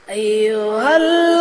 أيها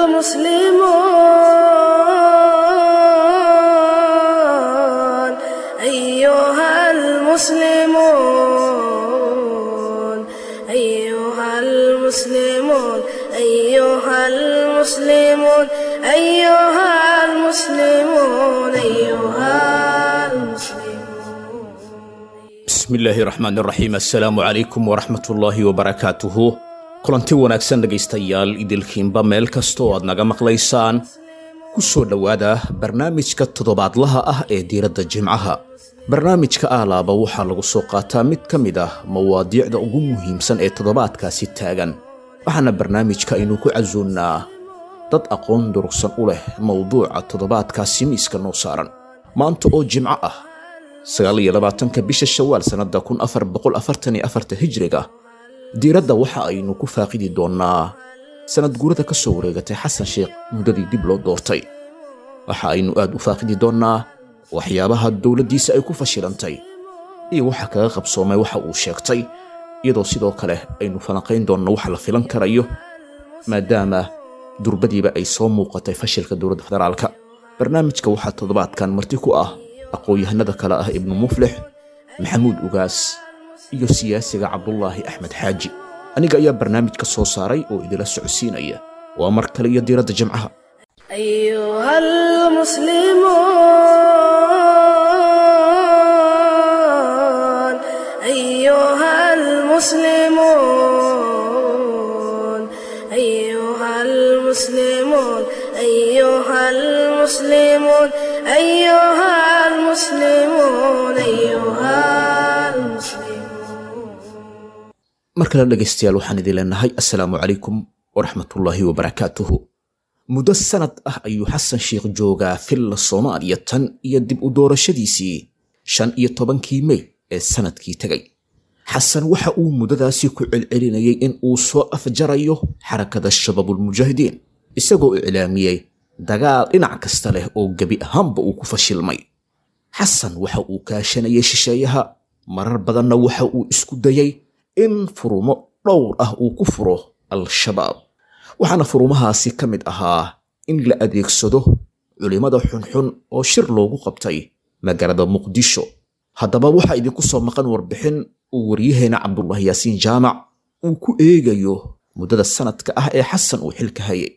المسلمون أيها المسلمون أيها المسلمون أيها المسلمون أيها المسلمون أيها المسلمون bismillaahi raxmaan raxiim assalaamu calaykum waraxmatullaahi wabarakaatuhu kulanti wanaagsan dhegaystayaal idilkiinba meel kasta oo aad naga maqlaysaan ku soo dhowaada barnaamijka toddobaadlaha ah ee diiradda jimcaha barnaamijka aalaaba waxaa lagu soo qaataa mid ka mid ah mawaadiicda ugu muhiimsan ee toddobaadkaasi taagan waxaana barnaamijka aynu ku casuunnaa dad aqoon durugsan u leh mowduuca toddobaadkaasi miiska noo saaran maanta oo jimco ah sagaal iyo labaatanka bisha shawaal sannadda kun afar boqol afartan iyo afarta hijriga diiradda waxa aynu ku faaqidi doonnaa sannad guurada ka soo wareegatay xasan sheekh muddadii dib loo doortay waxa aynu aad u faaqidi doonnaa waxyaabaha dowladdiisa ay ku fashilantay iyo waxa kaga qabsoomay waxa uu sheegtay iyadoo sidoo kale aynu falanqayn doonno waxa la filan karayo maadaama durbadiiba ay soo muuqatay fashilka dowladda federaalka barnaamijka waxaa toddobaadkan marti ku ah aqoon-yahanada kale ah ibnu muflix maxamuud ugaas iyo siyaasiga cabdulaahi axmed xaaji aniga ayaa barnaamij ka soo saaray oo idila socodsiinaya waa mar kale iyo diiradda jimcaha أيها المسلمون أيها المسلمون أيها المسلمون أيها المسلمون أيها المسلمون أيها المسلمون mar kale dhegaystayaal waxaan idin leenahay assalaamu calaykum waraxmatullaahi wabarakaatuhu muddo sannad ah ayuu xasan sheekh joogaa filla soomaaliya tan iyo dib u doorashadiisii shan iyo tobankii mey ee sannadkii tegay xasan waxa uu muddadaasi ku celcelinayay in uu soo afjarayo xarakada shabaabulmujaahidiin isagoo iclaamiyey dagaal dhinac kasta leh oo gebi ahaanba uu ku fashilmay xasan waxa uu kaashanayay shisheeyaha marar badanna waxa uu isku dayay in furumo dhowr ah uu ku furo al-shabaab waxaana furumahaasi ka mid ahaa in la adeegsado culimmada xunxun oo shir loogu qabtay magaalada muqdisho haddaba waxaa idinku soo maqan warbixin uu waryaheena cabdulaahi yaasiin jaamac uu ku eegayo muddada sannadka ah ee xasan uu xilka hayay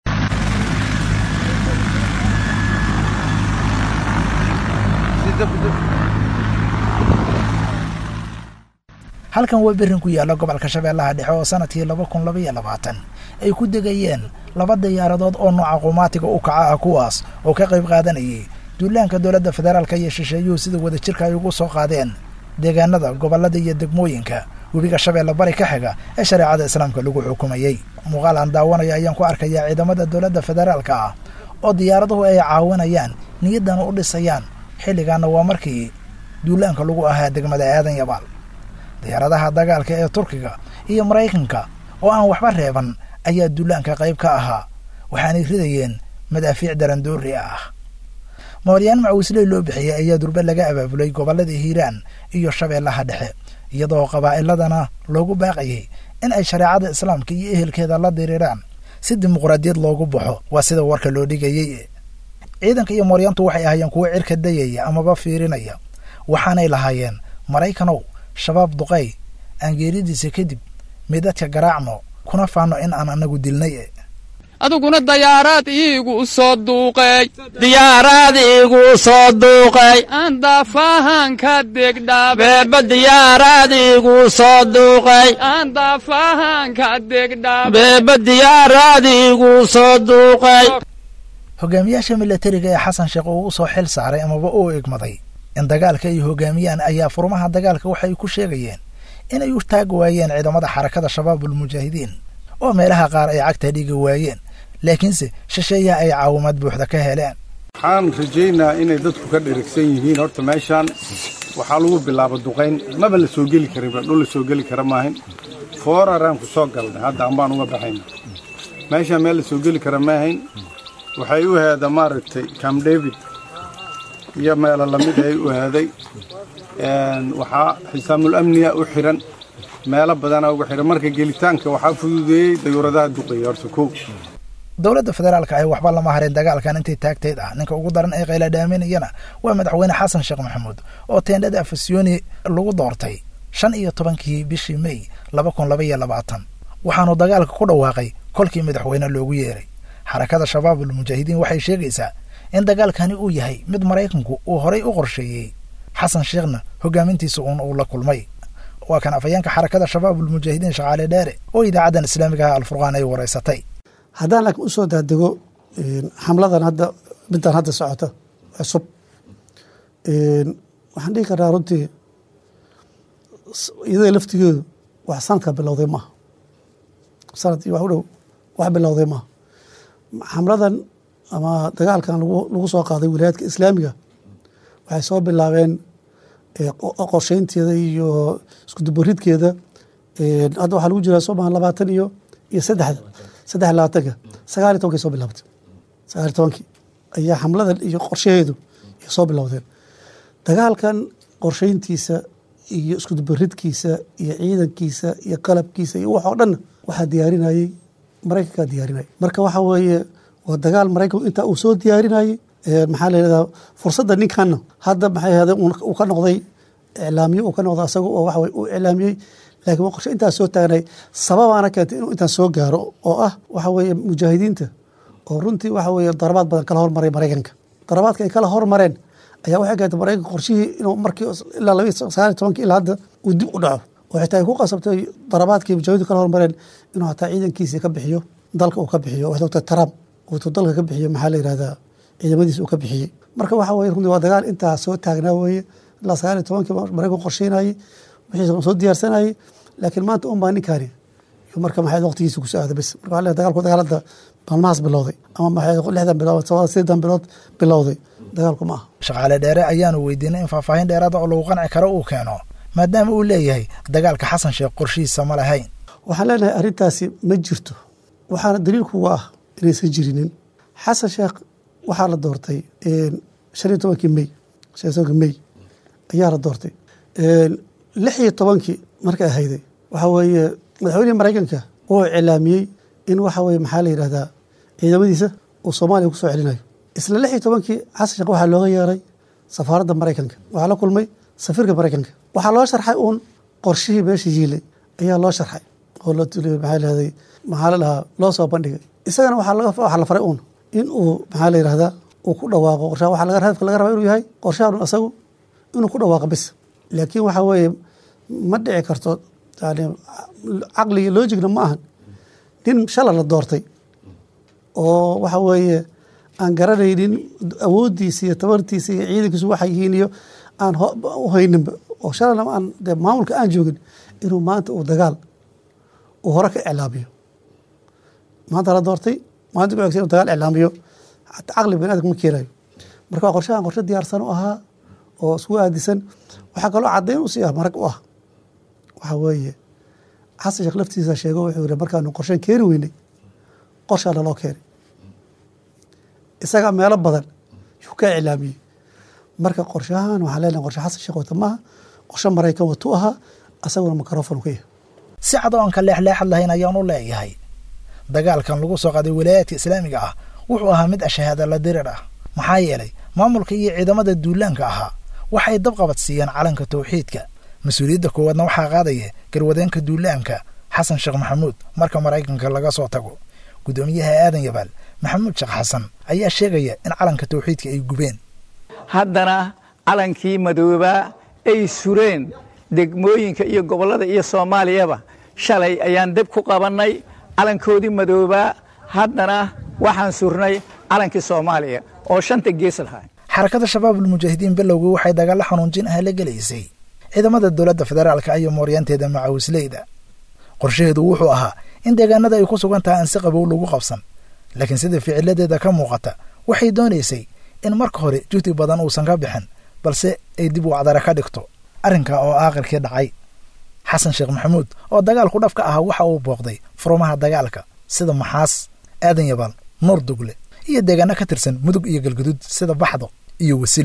halkan waa berrin ku yaalla gobolka shabeellaha dhexe oo sannadkii laba kun labaiyo labaatan ay ku degayeen laba diyaaradood oo nooca qumaatiga u kaca ah kuwaas oo ka qayb qaadanayay duulaanka dowladda federaalka iyo shisheeyuhu sida wadajirka ay ugu soo qaadeen deegaanada gobollada iyo degmooyinka webiga shabeelle bari ka xiga ee shareecada islaamka lagu xukumayey muuqaal aan daawanaya ayaan ku arkayaa ciidamada dowladda federaalka ah oo diyaaraduhu ay caawinayaan niyaddana u dhisayaan xilligaana waa markii duulaanka lagu ahaa degmada aadan yabaal diyaaradaha dagaalka ee turkiga iyo maraykanka oo aan waxba reeban ayaa duulaanka qayb ka ahaa waxaanay ridayeen madaafiic darandoori ah mooryaan macawisley loo bixiyey ayaa durbe laga abaabulay gobollada hiiraan iyo shabeellaha dhexe iyadoo qabaa'iladana loogu baaqayay in ay shareecada islaamka iyo ehelkeeda la diriiraan si dimuqraadiyad loogu baxo waa sida warka loo dhigayey ciidanka iyo mooryaantu waxay ahaayeen kuwo cirka dayaya amaba fiirinaya waxaanay lahaayeen maraykanow shabaab duqay aan geeridiisa kadib midadka garaacno kuna faanno in aan anagu dilnay adiguna dayaaraad iigu soo duuqay diyaaraad iigu soo duuqay aan daafahan ka degdhabe beeba diyaaraad iigu soo duuqay aan daafahan ka degdhabe beeba diyaaraad iigu soo duuqay hogaamiyaasha milatariga ee xasan sheekh uu u soo xil saaray amaba uu egmaday in dagaalka ay hogaamiyaan ayaa furmaha dagaalka waxay ku sheegayeen inay u taag waayeen ciidamada xarakada shabaabul mujaahidiin oo meelaha qaar ay cagta dhigi waayeen laakiinse shisheeyaha ay caawimaad buuxda ka heleen waxaan rajaynaa inay dadku ka dherigsan yihiin horta meeshaan waxaa lagu bilaaba duqayn maba la soo geli karinba dhul la soo geli kara maahayn fooraraan ku soo galnay hadda ambaan uga baxayna meeshaan meel la soo geli kara maahayn waxay u heeda maaragtay cam david iyo meelo lamid ay u heeday waxaa xisaamul amniga u xiran meelo badanaa uga xihan marka gelitaanka waxaa fududeeyey dayuuradaha duqeeya horta kow dowladda federaalka ahi waxba lama harin dagaalkan intii taagteed ah ninka ugu daran ee qayla dhaaminayana waa madaxweyne xasan sheekh maxamuud oo teendhada afasyooni lagu doortay shan iyo tobankii bishii mey laba kun laba iyo labaatan waxaanu dagaalka ku dhawaaqay kolkii madaxweyne loogu yeeray xarakada shabaabul mujaahidiin waxay sheegaysaa in dagaalkani uu yahay mid maraykanku uu horay u qorsheeyey xasan sheekhna hogaamintiisa uun uu la kulmay waa kan afhayeenka xarakada shabaabul mujaahidiin shaqaale dheere oo idaacaddan islaamiga ah alfurqaan ay wareysatay haddaan laakiin usoo daadego xamladan hadda middan hadda socota cusub waxaan dhihi karnaa runtii iyada laftigeedu wax sanadka bilowday maaha sanad iyo wax u dhow wax bilowday maaha xamladan ama dagaalkan lagu soo qaaday wilayaadka islaamiga waxay soo bilaabeen qorsheynteeda iyo iskudubaridkeeda hadda waxaa lagu jiraa sooma labaatan iyo iyo saddexda saddex labaatanka sagaal iyo tobankay soo bilaabatay sagaal iyo tobankii ayaa xamladan iyo qorshaheedu ay soo bilowdeen dagaalkan qorsheyntiisa iyo iskudubaridkiisa iyo ciidankiisa iyo qalabkiisa iyo wax oo dhanna waxaa diyaarinayey maraykankaa diyaarinayay marka waxa weeye waa dagaal maraykanku intaa uu soo diyaarinayey maxaa la yidhahdaa fursadda ninkanna hadda maxay ahade uu ka noqday iclaamiye uu ka noqday asaga oo waxa weye uu iclaamiyey laakiin waa qorshe intaas soo taagnay sababaana keentay inuu intaan soo gaaro oo ah waxa weeye mujaahidiinta oo runtii waxa weeye darabaad badan kala hormaray maraykanka darabaadka ay kala hormareen ayaa waxay keentay maraykanka qorshihii inuu markii ilaa laba sagaal iyo tobankii ilaa hadda uu dib u dhaco oo xitaa ay ku qasabtay darabaadkii mujaahidiintu kala hormareen inuu hataa ciidankiisii ka bixiyo dalka uu ka bixiyo waxay ogtahay trump uutuu dalka ka bixiyo maxaa la yidhahdaa ciidamadiisa uu ka bixiyey marka waxa weye runtii waa dagaal intaa soo taagnaa weeye ilaa sagaal iyo tobankii maraykanku qorsheynayey wixiisa soo diyaarsanayey laakiin maanta un baa ninkaani marka maxay waqtigiisa ku soo aada bes marka waxaa dagaalku dagaalada maalmahaas bilowday ama maxay lixdan bilood sabada sideedan bilood bilowday dagaalku ma aha shaqaale dheere ayaanu weydiinay in faahfaahin dheeraada oo lagu qanci karo uu keeno maadaama uu leeyahay dagaalka xasan sheekh qorshihiisa ma lahayn waxaan leenahay arrintaasi ma jirto waxaana daliilkuga ah inaysan jirinin xasan sheekh waxaa la doortay shan iyo tobankii mey shan iyo tobankii mey ayaa la doortay lix iyo tobankii markay ahayday waxa weeye madaxweynihii maraykanka wuxuu cilaamiyey in waxa weye maxaa la yidhahdaa ciidamadiisa uu soomaaliya ku soo celinayo isla lix iyo tobankii xasan sheekh waxaa looga yeeray safaaradda maraykanka waxaa la kulmay safiirka maraykanka waxaa loo sharxay uun qorshihii meesha yiilay ayaa loo sharxay oo maxaa lahday maxaa la dhahaa loo soo bandhigay isagana waxaa la faray uun in uu maxaa la yidhahdaa uu ku dhawaaqo qorshaha waxaa hadafka laga rabaa inuu yahay qorshahan asagu inuu ku dhawaaqo bis laakiin waxaa weeye ma dhici karto yani caqliga logicna ma ahan nin shala la doortay oo waxa weeye aan garanaynin awooddiisa iyo tabartiisa iyo ciidankiisu waxay yihiin iyo aan u hayninba oo shalana aan de maamulka aan joogin inuu maanta uu dagaal uu hore ka iclaamiyo maanta la doortay maanta ku xigsa inuu dagaal iclaamiyo caqli bani adamka ma keenayo marka waa qorshahan qorshe diyaarsan u ahaa oo isku aadisan waxaa kaloo caddayn u sii ah marag u ah waxaa weeye xasan sheekh laftiisa sheego wuxuu yihi markaanu qorshen keeni weynay qorshaa naloo keenay isagaa meelo badan yuu ka iclaamiyey marka qorshahan waxaan leenahay qorshe xasan sheekh wata maaha qorshe maraykan watu ahaa asaguna makarofon ka yahay si cad oo aan ka leexleexad lahayn ayaan u leeyahay dagaalkan lagu soo qaaday wilaayaadka islaamiga ah wuxuu ahaa mid ashahaada la dirir ah maxaa yeelay maamulka iyo ciidamada duulaanka ahaa waxay dabqabad siiyeen calanka tawxiidka mas-uuliyadda koowaadna waxaa qaadaya garwadeenka duulaanka xasan sheekh maxamuud marka maraykanka laga soo tago guddoomiyaha aadan yabaal maxamuud sheekh xasan ayaa sheegaya in calanka tawxiidka ay gubeen haddana calankii madoobaa ay sureen degmooyinka iyo gobollada iyo soomaaliyaba shalay ayaan deb ku qabannay calankoodii madoobaa haddana waxaan surnay calankii soomaaliya oo shanta gees lahaa xarakada shabaabul mujaahidiin bilowgii waxay dagaalla xanuunjin ah la gelaysay ciidamada dowladda federaalka iyo mooryaanteeda macawisleyda qorshaheedu wuxuu ahaa in deegaanada ay ku sugan tahay aan si qabow lagu qabsan laakiin sida ficiladeeda ka muuqata waxay doonaysay in marka hore juhdi badan uusan ka bixin balse ay dib u acdara ka dhigto arrinka oo aakhirkii dhacay xasan sheekh maxamuud oo dagaalku dhaf ka ahaa waxa uu booqday furumaha dagaalka sida maxaas aadan yabaal nuur dugle iyo deegaano ka tirsan mudug iyo galguduud sida baxdo iyo wasil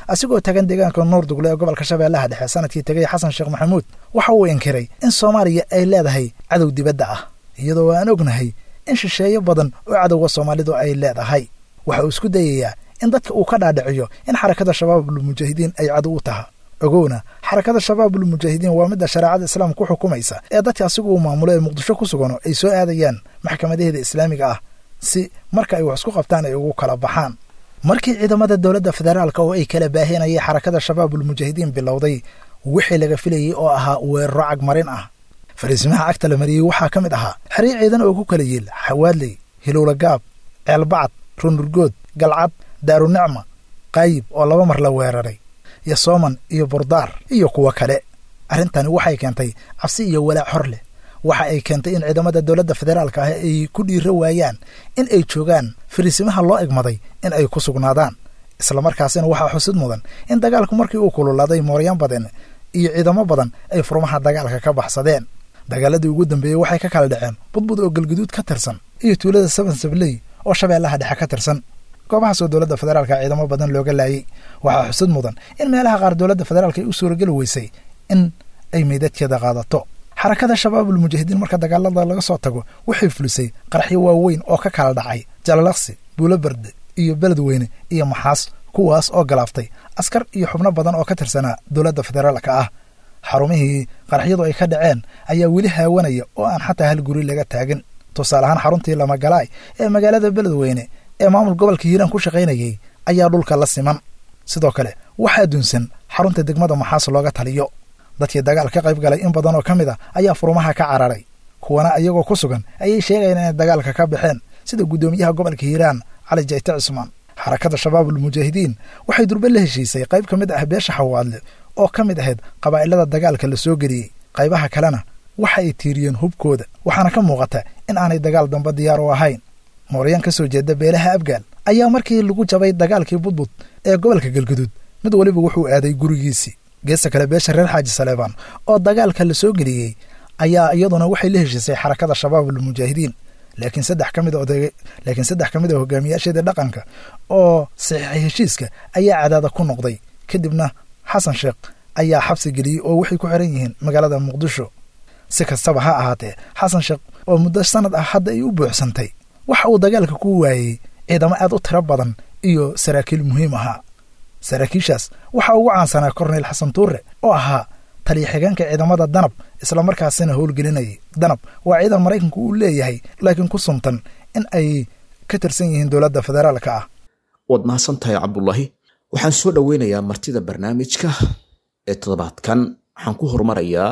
asigoo tagan deegaanka nuurdugle ee gobolka shabeellaha dhexe sanadkii tegay xasan sheekh maxamuud waxa uu inkiray in soomaaliya ay leedahay cadow dibadda ah iyadoo aan ognahay in shisheeyo badan oo cadowga soomaalidu ay leedahay waxa uu isku dayayaa in dadka uu ka dhaadhiciyo in xarakada shabaabulmujaahidiin ay cadow u taha ogowna xarakada shabaabulmujaahidiin waa midda shareecada islaamka ku xukumaysa ee dadka asigu uu maamulo ee muqdisho ku sugano ay soo aadayaan maxkamadaheeda islaamiga ah si marka ay wax isku qabtaan ay ugu kala baxaan markii ciidamada dowladda federaalka oo ay kala baahinayay xarakada shabaabulmujaahidiin bilowday wixii laga filayey oo ahaa weeraro cagmarin ah fariisimaha cagta la mariyey waxaa ka mid ahaa xeryo ciidan oo ku kala yiil xawaadley hilowla gaab ceelbacad runurgood galcad daarunicma qaayib oo laba mar la weeraray iyo sooman iyo burdaar iyo kuwo kale arrintani waxay keentay cabsi iyo walaac hor leh waxa ay keentay in ciidamada dowladda federaalka ah ay ku dhiiro waayaan in ay joogaan fariisimaha loo egmaday in ay ku sugnaadaan islamarkaasina waxaa xusid mudan in dagaalku markii uu kululaaday mooryaan badan iyo ciidamo badan ay furmaha dagaalka ka baxsadeen dagaaladii ugu dambeeyey waxay ka kala dhaceen budbud oo galguduud ka tirsan iyo tuulada saban sabley oo shabeellaha dhexe ka tirsan goobahaasoo dowladda federaalka ciidamo badan looga laayey waxaa xusud mudan in meelaha qaar dowladda federaalka ay u suurageli weysay in ay meydadkeeda qaadato xarakada shabaabulmujaahidiin marka dagaalada laga soo tago waxay fulisay qaraxyo waaweyn oo ka kala dhacay jalalaqsi buuloberde iyo beledweyne iyo maxaas kuwaas oo galaaftay askar iyo xubno badan oo ka tirsanaa dowladda federaalka ah xarumihii qaraxyadu ay ka dhaceen ayaa weli haawanaya oo aan xataa hal guri laga taagin tusaale ahaan xaruntii lamagalaay ee magaalada beledweyne ee maamul gobolka hiiraan ku shaqaynayay ayaa dhulka la siman sidoo kale waxaa dunsan xarunta degmada maxaas looga taliyo dadkii dagaal ka qayb galay in badan oo ka mid a ayaa furumaha ka cararay kuwana iyagoo ku sugan ayay sheegayaan inay dagaalka ka baxeen sida guddoomiyaha gobolka hiiraan cali jayte cismaan xarakada shabaabulmujaahidiin waxay durbe la heshiisay qayb ka mid ah beesha xawaadle oo ka mid ahayd qabaa'ilada dagaalka la soo geliyey qaybaha kalena waxa ay tiiriyeen hubkooda waxaana ka muuqata in aanay dagaal dambe diyaar u ahayn mooryaan ka soo jeeda beelaha abgaal ayaa markii lagu jabay dagaalkii budbud ee gobolka galguduud mid weliba wuxuu aaday gurigiisii geesta kale beesha reer xaaji saleebaan oo dagaalka la soo geliyey ayaa iyaduna waxay la heshiisay xarakada shabaabulmujaahidiin laakiin saddex ka mid laakiin saddex ka mid a hogaamiyaasheedii dhaqanka oo saxiixay heshiiska ayaa cadaada ku noqday kadibna xasan sheekh ayaa xabsi geliyey oo waxay ku xiran yihiin magaalada muqdisho si kastaba ha ahaatee xasan sheekh oo muddo sanad ah hadda ay u buuxsantay waxa uu dagaalka ku waayey ciidamo aad u tiro badan iyo saraakiil muhiim ahaa saraakiishaas waxaa ugu caansanaa korneyl xasan tuure oo ahaa taliya xigeenka ciidamada danab islamarkaasina howlgelinayay danab waa ciidan maraykanku uu leeyahay laakiin ku suntan in ay ka tirsan yihiin dowladda federaalka ah waad mahadsan tahay cabdulaahi waxaan soo dhoweynayaa martida barnaamijka ee toddobaadkan waxaan ku horumarayaa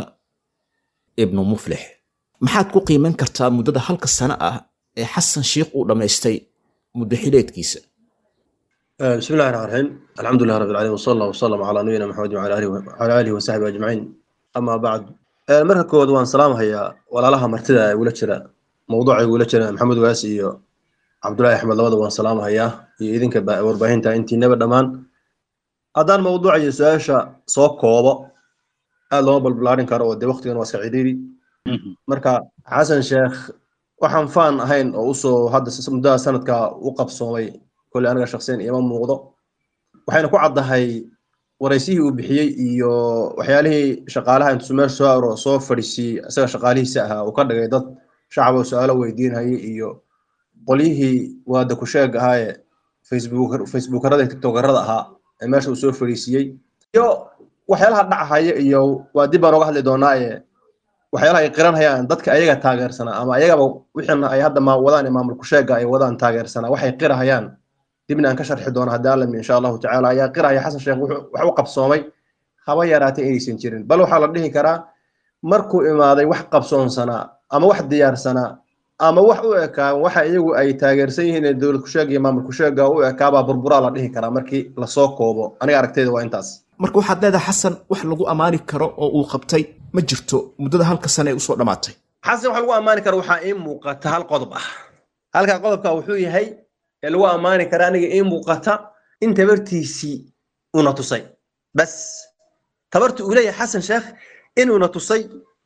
ibnu muflix maxaad ku qiiman kartaa muddada halka sano ah ee xasan sheikh uu dhammaystay muddo xileedkiisa بسم الله الرحمن الرحيم الحمد لله رب العالمين وصلى الله وسلم على نبينا محمد وعلى اله وعلى اله وصحبه اجمعين اما بعد marka koowaad waan salaamahayaa walaalaha martida ee igula jira mawduuca igula jira maxamed waasi iyo cabdullaahi axmed labada waan salaamahayaa iyo idinka warbaahinta intiinaba dhammaan haddaan mawduuca iyo su-aasha soo koobo aad looma balbalaarin karo oo dee waqtigan waa iska cidhiiri marka xasan sheekh waxaan faan ahayn oo usoo hadda muddada sanadka u qabsoomay kole aniga shaksiyan iima muuqdo waxayna ku caddahay waraysihii uu bixiyey iyo waxyaalihii shaqaalaha intuu meesha soo aro soo fadhiisiiyey isaga shaqaalihiisa ahaa uu ka dhigay dad shacab oo su-aalo weydiinhayay iyo qolyihii waada ku sheeg ahaa ee facebookarada iyo tiktokarada ahaa ee meesha uu soo fadhiisiiyey iyo waxyaalaha dhacahaya iyo waa dib baan oga hadli doonaa ee waxyaalaha ay qiranhayaan dadka ayaga taageersanaa ama ayagaba wixina ay hadda wadaan ee maamulku sheega ay wadaan taageersanaa waxay qirahayaan dibna aan ka sharxi doono haddii alla insha allahu tacaala ayaa qiraya xasan sheekh wax u qabsoomay haba yaraatay inaysan jirin bal waxaa la dhihi karaa markuu imaaday wax qabsoonsanaa ama wax diyaarsanaa ama wax u ekaa waxa iyagu ay taageersan yihiin ee dowlad kusheeg iyo maamul kusheega u ekaabaa burburaa la dhihi karaa markii lasoo koobo aniga aragteyda waa intaas marka waxaad leedahay xasan wax lagu ammaani karo oo uu qabtay ma jirto muddada halka sane ee usoo dhammaatay xasan wax lagu ammaani karo waxaa ii muuqata hal qodob ah halkaa qodobka wuxuu yahay ee lagu ammaani kara aniga ii muuqata in tabartiisii una tusay bas tabarti uu leeyahay xasan sheekh inuuna tusay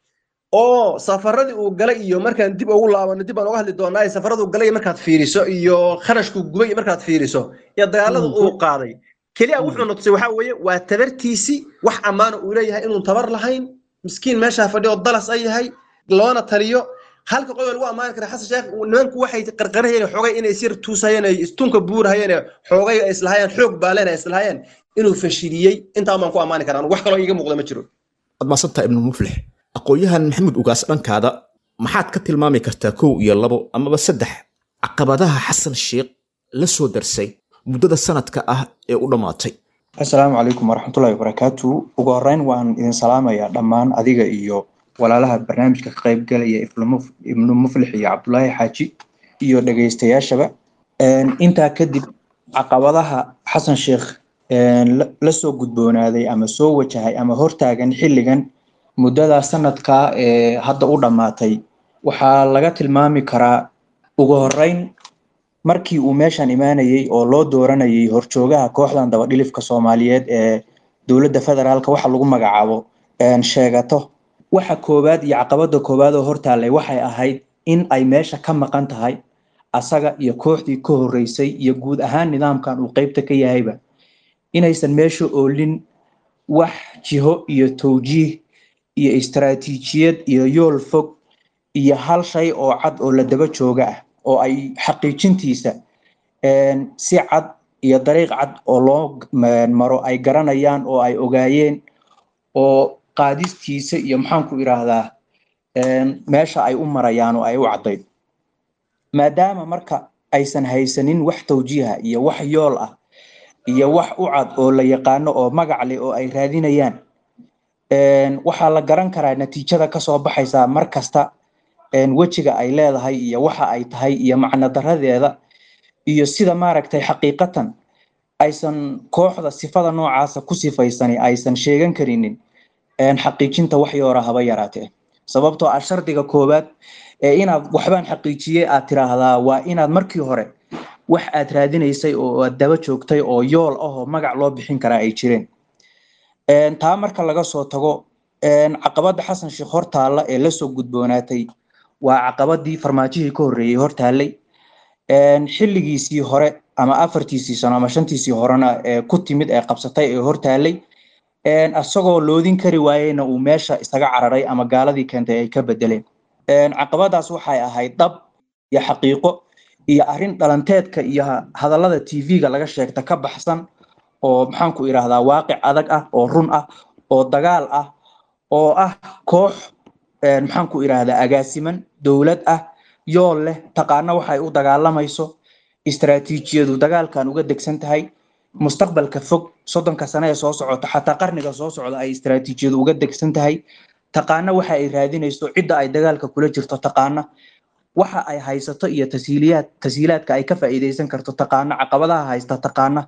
oo safaradii uu galay iyo markaan dib ugu laabano dib baan uga hadli doonaa safaradu galay markaad fiiriso iyo kharashku gubay markaad fiiriso iyo dagaalada uu qaaday keliya wuxuu na tusay waxaa weeye waa tabartiisii wax ammaana uu leeyahay inuun tabar lahayn miskiin meeshaa fadhiyo dalas ay yahay loona taliyo halka qodob lagu ammaani kara xasan sheekh nimanku waxay qarqarahayeen xoogay inay sir tuusayeen ay istunka buurahayeen xoogay ay islahayeen xoog baaleen ay islahayeen inuu fashiliyey intaa baan ku ammaani karaa wax kaloo iiga muuqda ma jiro waad maasantaha ibnu muflix aqoon-yahan maxamuud ugaas dhankaada maxaad ka tilmaami kartaa kow iyo labo amaba saddex caqabadaha xasan sheekh la soo darsay muddada sanadka ah ee u dhammaatay asalaamu calaykum waraxmatullahi wabarakaatu ugu horeyn waan idin salaamayaa dhammaan adiga iyo walaalaha barnaamijka ka qaybgalaya ibnu muflix iyo cabdulaahi xaaji iyo dhegeystayaashaba intaa kadib caqabadaha xasan sheekh la soo gudboonaaday ama soo wajahay ama hortaagan xilligan muddada sanadka ee hadda u dhammaatay waxaa laga tilmaami karaa ugu horeyn markii uu meeshan imaanayey oo loo dooranayay horjoogaha kooxdan dabadhilifka soomaaliyeed ee dowladda federaalka waxa lagu magacaabo sheegato waxa koowaad iyo caqabada koowaad oo hortaallay waxay ahayd in ay meesha ka maqan tahay asaga iyo kooxdii ka horreysay iyo guud ahaan nidaamkan uu qeybta ka yahayba inaysan meesha oolin wax jiho iyo towjiih iyo istaraatiijiyad iyo yool fog iyo hal shay oo cad oo la daba jooga ah oo ay xaqiijintiisa si cad iyo dariiq cad oo loo maro ay garanayaan oo ay ogaayeen oo qaadistiisa iyo maxaanku idhaahdaa meesha ay u marayaan oo ay u caddayd maadaama marka aysan haysanin wax tawjiiha iyo wax yool ah iyo wax u cad oo la yaqaano oo magac leh oo ay raadinayaan waxaa la garan karaa natiijada kasoo baxaysa mar kasta wejiga ay leedahay iyo waxa ay tahay iyo macno daradeeda iyo sida maaragtay xaqiiqatan aysan kooxda sifada noocaasa ku sifaysani aysan sheegan karinin xaqiijinta wax yoora haba yaraatee sababtoo ah shardiga koowaad ee inaad waxbaan xaqiijiyey aad tiraahdaa waa inaad markii hore wax aad raadinaysay oo aad daba joogtay oo yool ah oo magac loo bixin karaa ay jireen taa marka laga soo tago caqabada xasan sheekh hortaalla ee lasoo gudboonaatay waa caqabadii farmaajihii ka horreeyey hortaallay xilligiisii hore ama afartiisii sano ama shantiisii horena ee ku timid ee qabsatay ee hortaallay isagoo loodin kari waayeyna uu meesha isaga cararay ama gaaladii keentay ay ka bedeleen caqabadaas waxay ahayd dhab iyo xaqiiqo iyo arrin dhalanteedka iyo hadallada tv-ga laga sheegta ka baxsan oo maxaanku idhaahdaa waaqic adag ah oo run ah oo dagaal ah oo ah koox maxaanku idhaahdaa agaasiman dowlad ah yool leh taqaano waxay u dagaalamayso istaraatiijiyadu dagaalkan uga degsan tahay mustaqbalka fog soddonka sane ee soo socota xataa qarniga soo socda ay istaraatiijiyadu uga degsan tahay taqaano waxa ay raadinayso cidda ay dagaalka kula jirto taqaana waxa ay haysato iyo tasiiliyaad tasiilaadka ay ka faa'iidaysan karto taqaana caqabadaha haysta taqaana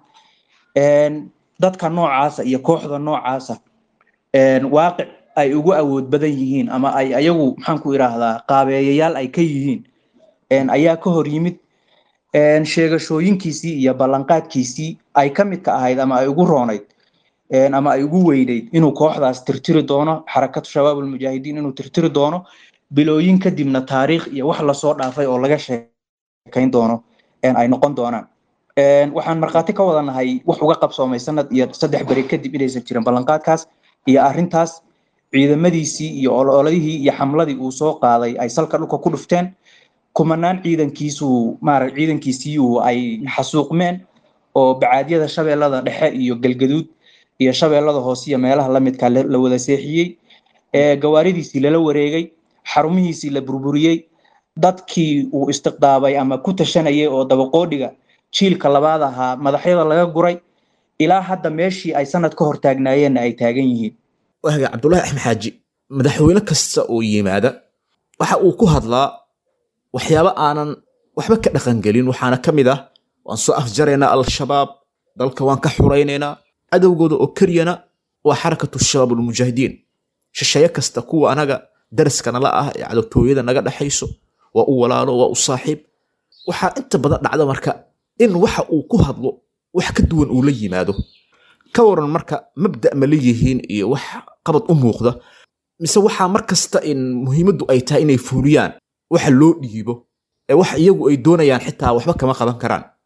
dadka noocaasa iyo kooxda noocaasa waaqic ay ugu awood badan yihiin ama ay ayagu maxaanku idhaahdaa qaabeeyayaal ay ka yihiin ayaa ka hor yimid sheegashooyinkiisii iyo ballanqaadkiisii ay ka midka ahayd ama ay ugu roonayd ama ay ugu weynayd inuu kooxdaas tirtiri doono xarakatu shabaab almujaahidiin inuu tirtiri doono bilooyin kadibna taariikh iyo wax lasoo dhaafay oo laga sheekayn doono ay noqon doonaan waxaan markhaati ka wadanahay wax uga qabsoomay sanad iyo saddex beri kadib inaysan jirin ballanqaadkaas iyo arrintaas ciidamadiisii iyo ololadihii iyo xamladii uu soo qaaday ay salka dhulka ku dhufteen kumanaan ciidankiisu maara ciidankiisiiu ay xasuuqmeen oo bacaadyada shabeellada dhexe iyo galgaduud iyo shabeellada hoose iyo meelaha lamidka la wada seexiyey gawaaridiisii lala wareegay xarumihiisii la burburiyey dadkii uu istiqdaabay ama ku tashanayay oo dabaqoodhiga jiilka labaad ahaa madaxyada laga guray ilaa hadda meeshii ay sanad ka hor taagnaayeenna ay taagan yihiin waaga cabdulaahi axmed xaaji madaxweyne kasta oo yimaada waxa uu ku hadlaa waxyaabo aanan waxba ka dhaqangelin waxaana ka mid ah waan soo afjaraynaa al-shabaab dalka waan ka xuraynaynaa cadowgooda oo keliyana waa xarakatu shabaab almujaahidiin shisheeye kasta kuwa anaga daraska nala ah ee cadowtooyada naga dhexayso waa u walaalo waa u saaxiib waxaa inta badan dhacda marka in waxa uu ku hadlo wax ka duwan uu la yimaado ka waran marka mabda ma leeyihiin iyo wax qabad u muuqda mise waxaa mar kasta in muhiimaddu ay tahay inay fuuliyaan waxa loo dhiibo ee wax iyagu ay doonayaan xitaa waxba kama qaban karaan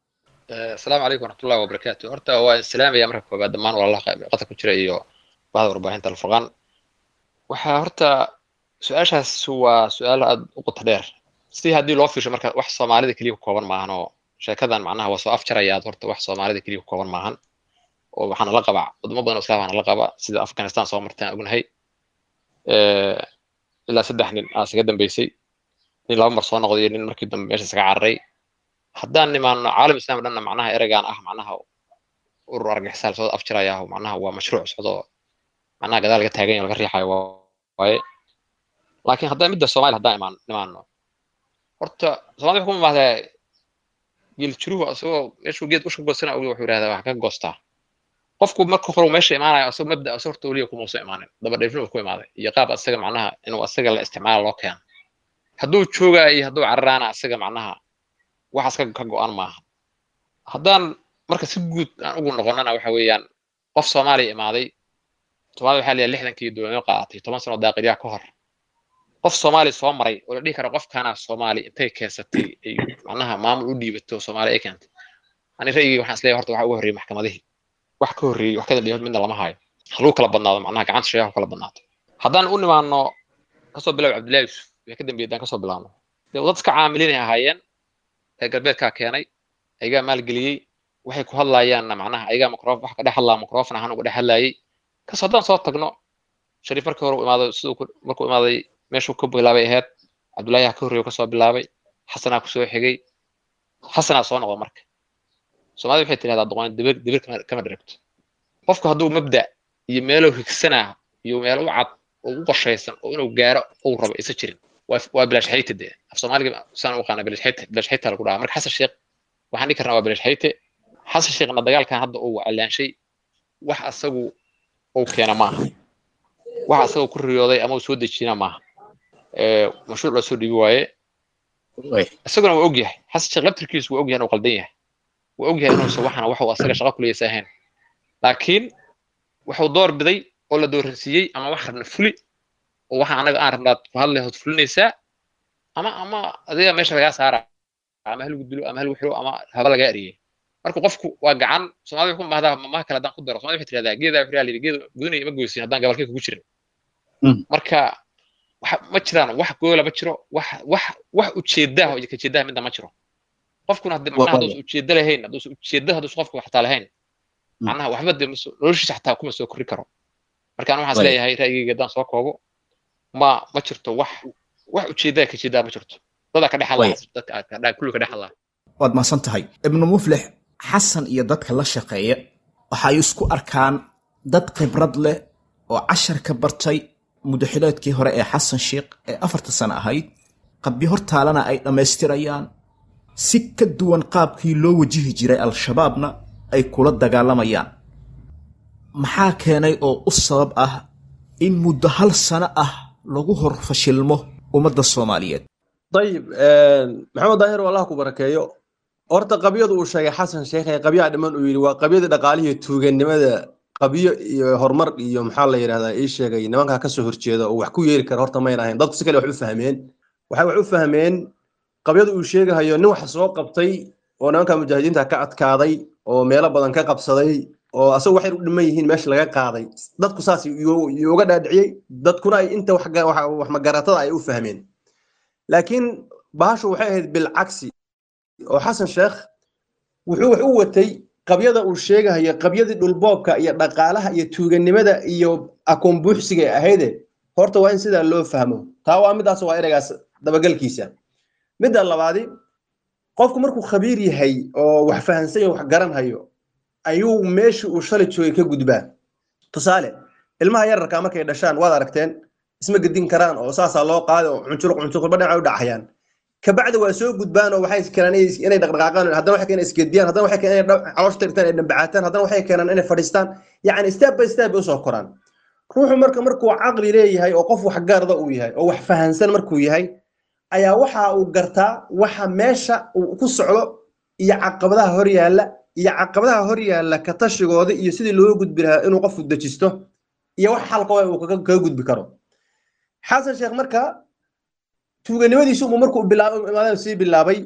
asalaamu calaykum waraxmatullahi wabarakaatu horta waa islaamaya marka koobaad dhammaan walaalaha qadka ku jira iyo bahda warbaahinta alfurqaan waxaa horta su-aashaas waa su-aal aad u qoto dheer si haddii loo fiirsho marka wax soomaalida keliya ku kooban maahan oo sheekadan macnaha waa soo afjarayaad horta wax soomaalida keliya ku kooban maahan oo waxaana la qabaa wadamo badan oo islaam waxaana la qaba sida afghanistan soo martaan ognahay ilaa saddex nin aa isaga dambeysay nin laba mar soo noqday iyo nin markii dambe meesha isaga cararay haddaan nimaano caalam islam dhanna macnaha ereygaan ah macnaha urur argaxisaal soo afjiraya macnaha waa mashruuc socdo macnaha gadaal laga taagan laga riixayo waaye laakiin haddaan midda soomaaliya haddaan imaan nimaano horta soomaalida wuxuu ku imaadaa geeljiruhu asagoo meeshuu geed usha goosana ogi wuxuu yidhahdaa wax ka goostaa qofku marka hore meesha imaanayo asagoo mabda asagoo horta weliya kuma soo imaanin daba dheefnima ku imaaday iyo qaab asaga macnaha inuu asaga la isticmaalo loo keeno hadduu joogaa iyo hadduu cararaana asaga macnaha waxaas ka go-an maaha haddaan marka si guud aan ugu noqonana waxa weeyaan qof soomaaliya imaaday soomaalida waxaa leeyahay lixdankii dowladnimo qaadatay toban sano daaqilyaha ka hor qof soomaali soo maray oo la dhihi kara qofkaana soomaali intay keensatay ay macnaha maamul u dhiibato soomaali ay keentay ani ra'yigii waxaan isleeyahay horta waxa uga horreeyey maxkamadihii wax ka horreeyey wax ka dambeeyay midna lama hayo haluu kala badnaado macnaha gacanta shayaha kala badnaato haddaan u nimaano kasoo bilaab cabdillahi yusuf wixii ka dambeeyay haddaan kasoo bilaabno dee dad iska caamilinay ahaayeen reer galbeedkaa keenay ayagaa maalgeliyey waxay ku hadlaayaanna macnaha ayagaa microf wax ka dhex hadlaa microfon ahaan uga dhex hadlaayay kas haddaan soo tagno shariif markii hore u imaaday siduu markuu imaaday meeshuu ka bilaabay ahayd cabdullaahi ka horreeyo kasoo bilaabay xasanaa kusoo xigay xasanaa soo noqda marka soomaalida waxay tidhahdaa doqon dibir dibir kama dheregto qofku hadduu mabda iyo meelo higsanaa iyo meelo u cad oo u qorshaysan oo inuu gaaro uu rabo isa jirin waa bilaash xayte dee af soomaaliga saan u aqaana bilaash xayte bilaash xayte lagu dhahaa marka xasan sheekh waxaan dhihi karnaa waa bilaash xayte xasan sheekhna dagaalkan hadda uu calaanshay wax asagu uu keena maaha wax asagoo ku riyooday ama uu soo dejina maaha mashruuc loo soo dhiibi waaye isaguna waa og yahay xasan sheekh laftirkiisu waa og yahay inuu qaldan yahay waa og yahay inuusan waxana waxuu asaga shaqo kuleysa ahayn laakiin wuxuu door biday oo la dooransiiyey ama wax rabna fuli oo waxa anaga aan rabnaad ku hadlay hood fulinaysaa ama ama adiga meesha lagaa saara ama hal gudilo ama hal wixiro ama haba lagaa eriyey marka qofku waa gacan soomaalida wuxuu mahdaa mamaha kale haddaan ku daro soomaalida waxay tirahdaa geedaa wixraa layidhi geed gudunaya ma goysin haddaan gabalkay kugu jirin marka ma jiraan wax goola ma jiro wax wax wax ujeedaha iyo kajeedaha midna ma jiro qofkuna haddi macnaha hadduusan ujeeda lahayn hadduusan ujeeda hadduusan qofku xataa lahayn macnaha waxba dee noloshiisa xataa kuma soo korri karo marka anu waxaan isleeyahay ra'yigayga haddaan soo koobo ma ma jirto wax wax ujeedaa kajeedaa ma jirto dadaa ka dhex hadlaa kulli ka dhex hadlaa waad mahadsan tahay ibnu muflix xasan iyo dadka la shaqeeya waxay isku arkaan dad khibrad leh oo cashar ka bartay mudaxileedkii hore ee xasan sheikh ee afarta sano ahayd qabyo hortaalana ay dhammaystirayaan si ka duwan qaabkii loo wajihi jiray al-shabaabna ay kula dagaalamayaan maxaa keenay oo u sabab ah in muddo hal sano ah lagu hor fashilmo ummadda soomaaliyeed dayib maxamed daahir oo allah ku barakeeyo horta qabyadu uu sheegay xasan sheekh ee qabyaha dhiman uu yidhi waa qabyadii dhaqaalihii tuuganimada qabyo iyo horumar iyo maxaa la yidhahdaa ii sheegay nimankaa kasoo horjeeda oo wax ku yeeri kara horta mayn ahayn dadku si kale wax u fahmeen waxay wax u fahmeen qabyadu uu sheegahayo nin wax soo qabtay oo nimanka mujaahidiinta ka adkaaday oo meelo badan ka qabsaday oo asagu waxay u dhiman yihiin meesha laga qaaday dadku saas uga dhaadhiciyey dadkuna ay inta wax magaratada ay u fahmeen laakiin bahashu waxay ahayd bilcagsi oo xasan sheekh wuxuu wax u watay qabyada uu sheegahayo qabyadii dhulboobka iyo dhaqaalaha iyo tuuganimada iyo akoon buuxsiga ahayde horta waa in sidaa loo fahmo taa waa midaas waa ereygaas dabagalkiisa midda labaadi qofku markuu khabiir yahay oo wax fahansan yahay wax garanhayo ayuu meeshii uu shalay joogay ka gudbaa tusaale ilmaha yararka markay dhashaan waad aragteen isma gedin karaan oo saasaa loo qaada oo cuncuruq cuncuruqba dhinaca u dhacayaan kabacdi waa soo gudbaan oo waxay keenaan inay dhaqdhaqaaqaan haddana waxay keenaan isgediyaan haddana waxay keenaan inay caloosh tirtaan ay dhambacaataan haddana waxay keenaan inay fadhiistaan yacni step by step bay usoo koraan ruuxu marka markuu caqli leeyahay oo qof wax gaarda uu yahay oo wax fahansan markuu yahay ayaa waxa uu gartaa waxa meesha uu ku socdo iyo caqabadaha hor yaalla iyo caqabadaha hor yaalla ka tashigooda iyo sidii loo gudbi lahaa inuu qofku dejisto iyo wax xalka uu kaga gudbi karo xasan sheekh marka tuuganimadiisu uu markuu bilaabay sii bilaabay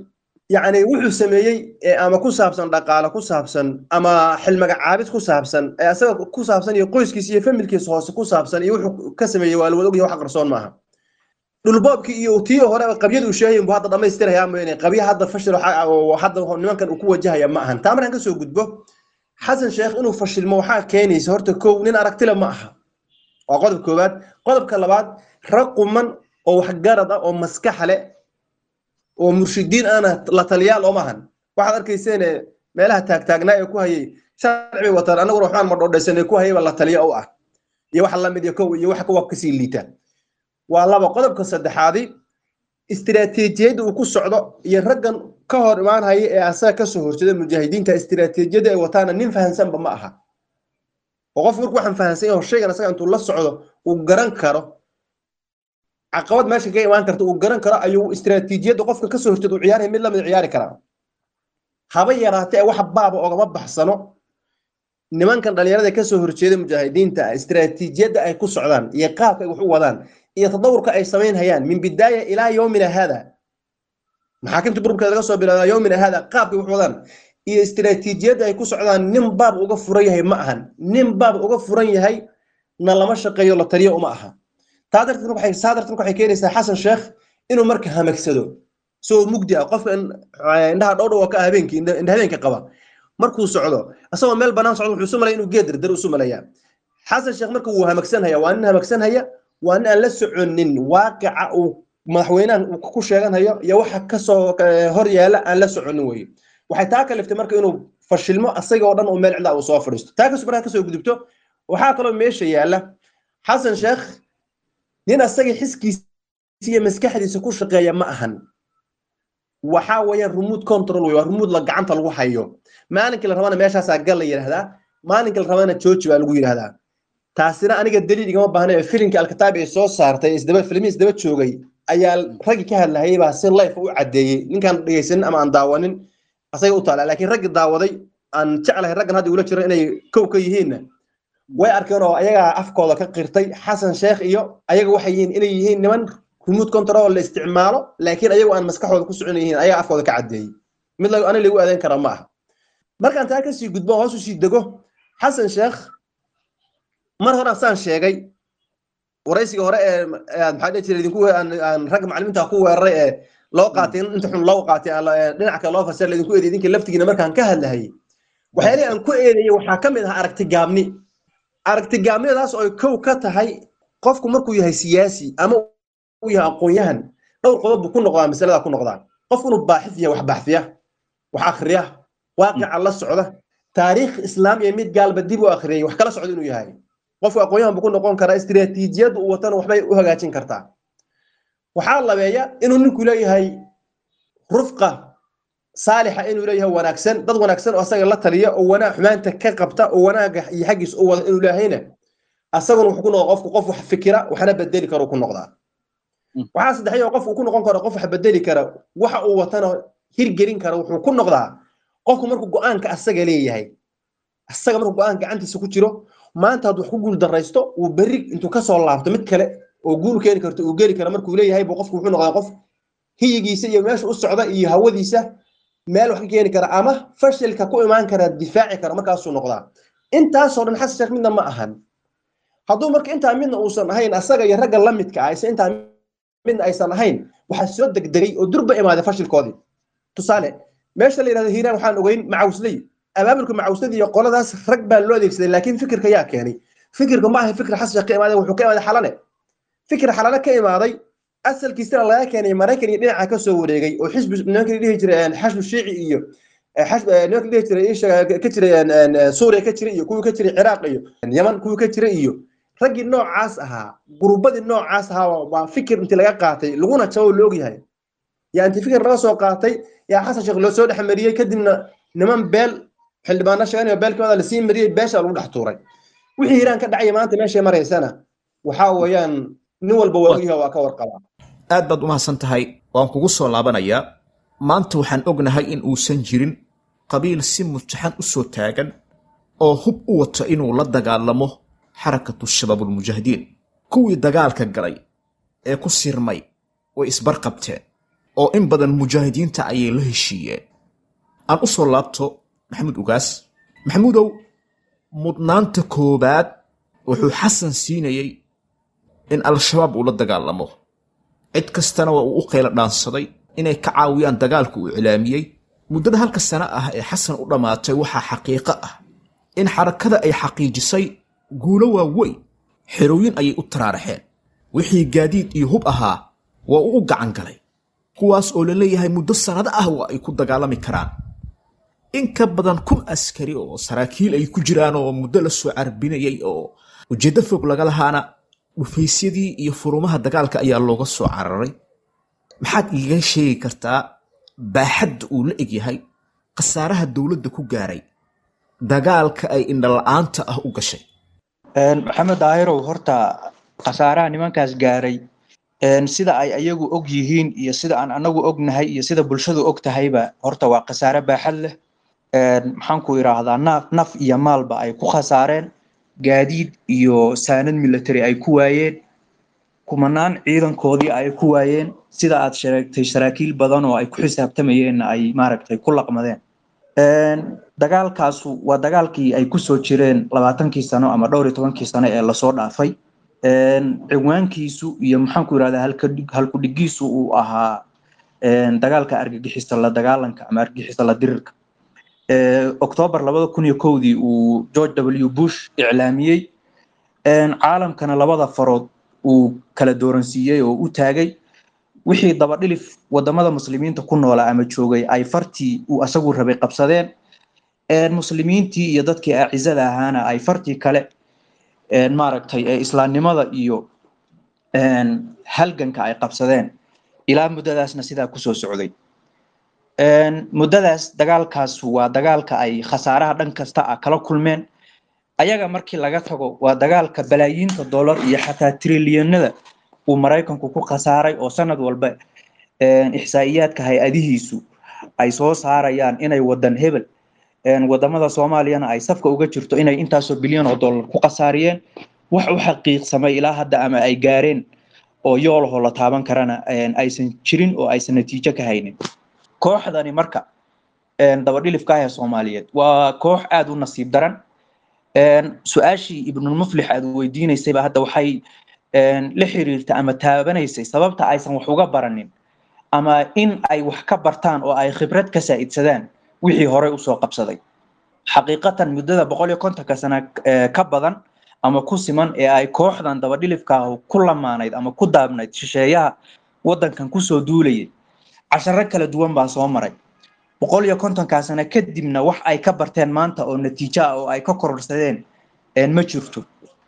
yacni wuxuu sameeyey ee ama ku saabsan dhaqaale ku saabsan ama xilmagacaabid ku saabsan ee asaga ku saabsan iyo qoyskiisa iyo familkiisa hoose ku saabsan iyo wuxuu ka sameeyey waa la wada ogyahay wax qarsoon maaha dhulboobkii iyo tii hore qabyada uu sheegayin buu hadda dhammaystirayaa mooyaane qabya hadda fashil waxa- oo hadda nimankan uu ku wajahaya ma ahan taa markaan kasoo gudbo xasan sheekh inuu fashilmo waxaa keenaysa horta kow nin aragtile ma aha waa qodob koowaad qodobka labaad rag quman oo waxgarad ah oo maskaxa leh oo murshidiin ana la taliyaal oo maahan waxaad arkayseen ee meelaha taagtaagnaa ee ku hayay sharci bay wataan anaguna waxbaan madhoodhaysan ee ku hayayba la taliya u ah iyo waxa lamid iyo kow iyo waxa kuwa kasii liita waa laba qodobka saddexaadi istiraatiijiyadda uu ku socdo iyo raggan ka hor imaan haya ee asaga kasoo horjeeda mujaahidiinta istiraatiijiyadda ay wataana nin fahansanba ma aha oo qofku markuu waxaan fahansan yahay oo shaygan asaga intuu la socdo uu garan karo caqabad meesha ka imaan karta uu garan karo ayuu istiraatiijiyadda qofka kasoo horjeeda uu ciyaaraya mid lamid ciyaari karaa haba yaraate ee wax baaba ogama baxsano nimankan dhalinyarada kasoo horjeeda mujaahidiinta ah istiraatiijiyadda ay ku socdaan iyo qaabka ay wax u wadaan iyo tadawurka ay samaynhayaan min bidaaya ilaa yowmina hada maxaakimta burburkeeda laga soo bilaaba yowmina hada qaabka ay wax wadaan iyo istiraatiijiyadda ay ku socdaan nin baab uga furan yahay ma ahan nin baab uga furan yahay na lama shaqeeyo la taliyo uma aha taa darteed waxay saa darteed waxay keenaysaa xasan sheekh inuu marka hamagsado soo mugdi ah qofka in- indhaha dhowdhow ka ah habeenkii indha indha habeenka qaba markuu socdo asagoo meel banaan socdo wuxuu isu malaya inuu geed dardar isu malayaa xasan sheekh marka wuu hamagsanhaya waa nin hamagsanhaya waa nin aan la soconin waaqica uu madaxweynahan uu ku sheeganhayo iyo waxa kasoo eh, hor yaala aan la soconin weye waxay taa kaliftay marka inuu fashilmo asaga oo dhan oo meel cidla uu soo fadhiisto taa kasoo markaa kasoo gudubto waxaa kaloo meesha yaala xasan sheekh nin asaga xiskiisa iyo maskaxdiisa ku shaqeeya ma ahan waxaa weeyaan remote control wey waa remote la gacanta lagu hayo maalinka la rabana meeshaasaa gal la yidhahdaa maalinka la rabana jooji baa lagu yidhahdaa taasina aniga daliil igama baahna ee filimka alkitaab ay soo saartay isdaba filmihiis daba joogay ayaa raggi ka hadlahayay baa si life u caddeeyey ninkaan dhegaysanin ama aan daawanin asaga u taala laakiin raggi daawaday aan jeclahay raggan hadda ula jiro inay kow ka yihiinna way arkeen oo ayagaa afkooda ka qirtay xasan sheekh iyo ayaga waxay yihiin inay yihiin niman remote control la isticmaalo laakiin ayagu aan maskaxooda ku socon yihiin ayaga afkooda ka caddeeyey mid la- aniga lagu adeyn kara ma aha markaan taa kasii gudbo hoos usii dego xasan sheekh mar hore saan sheegay waraysiga hore ee ee maxaa dhihi jiray idinku aan aan ragga macallimiinta ku weeraray ee loo qaatay inta xun loo qaatay aan la- ee dhinaca kale loo fasir idinku eeday idinka laftigiina markaan ka hadlahayay waxyaalihii aan ku eedeeyey waxaa ka mid ahaa aragti gaabni aragti gaabnidadaas oo ay kow ka tahay qofku markuu yahay siyaasi ama uu yahay aqoon-yahan dhowr qodob buu ku noqdaa masalada ku noqdaa qofku inuu baaxif yahay wax baxfiya wax akhriya waaqica la socda taariikh islaam iyo mid gaalba dib u akhriyay wax kala socda inuu yahay qofku aqoon-yahan buu ku noqon karaa istiraatiijiyadda uu watana waxbay u hagaajin kartaa waxaa labeeya inuu ninku leeyahay rufqa saalixa inuu leeyahay wanaagsan dad wanaagsan oo asaga la taliya oo wanaag xumaanta ka qabta oo wanaaga iyo xaggiis u wada inuu leeyahayna asaguna wuxuu ku noqdaa qofku qof wax fikira waxna bedeli karo ku noqdaa waxaa saddexyo qof uu ku noqon karo qof wax bedeli kara waxa uu watana hirgelin kara wuxuu ku noqdaa qofku markuu go-aanka asaga leeyahay asaga markuu go-aan gacantiisa ku jiro maanta hadduu wax ku guul daraysto uu berri intuu kasoo laabto mid kale oo guul keeni karto uu geli kara markuu leeyahay buu qofku wuxuu noqdaa qof hiyigiisa iyo meesha u socda iyo hawadiisa meel wax ka keeni kara ama fashilka ku imaan kara difaaci kara markaasuu noqdaa intaasoo dhan xasan sheekh midna ma ahan hadduu marka intaa midna uusan ahayn asaga iyo ragga la midka ah intaa midna aysan ahayn waxaa soo degdegay oo durba imaaday fashilkoodii tusaale meesha la yidhahdo hiiraan waxaan ogeyn macawsley abaabulka macawsladii iyo qoladaas rag baa loo adeegsaday laakiin fikirka yaa keenay fikirka ma ahay fikir xasan sheekh ka imaaday wuxuu ka imaaday xalane fikir xalane ka imaaday asalkiisana laga keenay maraykan iyo dhinaca ka soo wareegay oo xisbi nimankii dhihi jiray xashbu shiici iyo nimankii dhihi jiray isha ka jiray suuriya ka jiray iyo kuwii ka jiray ciraaq iyo yaman kuwii ka jiray iyo raggii noocaas ahaa gurubadii noocaas ahaa waa fikir intii laga qaatay laguna jabo la ogyahay yaa intii fikir laga soo qaatay yaa xasan sheekh loo soo dhex mariyey kadibna niman beel xildhibaano sheeganayo beelkooda lasii mariyey beesha lagu dhex tuuray wixii hiiraan ka dhacaya maanta meeshay maraysana waxaa weeyaan nin walba waa ogyahay waa ka warqabaa aad baad umahadsan tahay waan kugu soo laabanayaa maanta waxaan ognahay in uusan jirin qabiil si mutaxan u soo taagan oo hub u wato inuu la dagaalamo xarakatu shabaabulmujaahidiin kuwii dagaalka galay ee ku sirmay way isbarqabteen oo in badan mujaahidiinta ayay la heshiiyeen aan u soo laabto maxamuud ugaas maxamuudow mudnaanta koobaad wuxuu xasan siinayey in al-shabaab uu la dagaalamo cid kastana waa uu u qaylo dhaansaday inay ka caawiyaan dagaalka uu iclaamiyey muddada halka sano ah ee xasan u dhammaatay waxaa xaqiiqo ah in xarakada ay xaqiijisay guulo waaweyn xerooyin ayay u taraaraxeen wixii gaadiid iyo hub ahaa waa uu u gacan galay kuwaas oo la leeyahay muddo sannado ah waa ay ku dagaalami karaan in ka badan kun askari oo saraakiil ay ku jiraan oo muddo la soo carbinayay oo ujeeddo fog laga lahaana dhufaysyadii iyo furumaha dagaalka ayaa looga soo cararay maxaad iiga sheegi kartaa baaxadda uu la egyahay khasaaraha dowladda ku gaaray dagaalka ay indhala-aanta ah u gashay maxamed daahirow horta khasaaraha nimankaas gaaray sida ay ayagu og yihiin iyo sida aan anagu ognahay iyo sida bulshadu og tahayba horta waa khasaare baaxad leh maxaan ku idhaahdaa naf naf iyo maalba ay ku khasaareen gaadiid iyo saanad military ay ku waayeen kumanaan ciidankoodii ay ku waayeen sida aad sheegtay saraakiil badan oo ay ku xisaabtamayeenna ay maaragtay ku laqmadeen dagaalkaasu waa dagaalkii ay kusoo jireen labaatankii sano ama dhowr iyo tobankii sano ee lasoo dhaafay ciwaankiisu iyo maxaan ku yidhahdaa halkudhigiisu uu ahaa dagaalka argagixisa la dagaalanka ama argagixisa la dirirka octoobar labada kun iyo kowdii uu george w bush iclaamiyey caalamkana labada farood uu kala dooransiiyey oo u taagay wixii dabadhilif wadamada muslimiinta ku noolaa ama joogay ay fartii uu asagu rabay qabsadeen muslimiintii iyo dadkii acizada ahaana ay fartii kale maaragtay ee islaamnimada iyo halganka ay qabsadeen ilaa muddadaasna sidaa kusoo socday muddadaas dagaalkaas waa dagaalka ay khasaaraha dhan kasta ah kala kulmeen ayaga markii laga tago waa dagaalka balaayiinta dollar iyo xataa trilyanada uu maraykanku ku khasaaray oo sanad walba ixsaa'iyaadka hay-adihiisu ay soo saarayaan inay wadan hebel wadamada soomaaliyana ay safka uga jirto inay intaasoo bilyan oo dollar ku khasaariyeen wax u xaqiiqsamay ilaa hadda ama ay gaareen oo yoolahoo la taaban karana aysan jirin oo aysan natiijo ka haynin kooxdani marka dabadhilifka ah ee soomaaliyeed waa koox aada u nasiib daran su-aashii ibnulmuflix aad weydiinaysayba hadda waxay la xiriirta ama taabanaysay sababta aysan wax uga baranin ama in ay wax ka bartaan oo ay khibrad ka saa'idsadaan wixii horey usoo qabsaday xaqiiqatan muddada boqol iyo kontonka sana ka badan ama ku siman ee ay kooxdan dabadhilifka ah ku lamaanayd ama ku daabnayd shisheeyaha waddankan kusoo duulayay casharo kala duwan baa soo maray boqol iyo kontonkaa sano kadibna wax ay ka barteen maanta oo natiijo ah oo ay ka kororsadeen ma jirto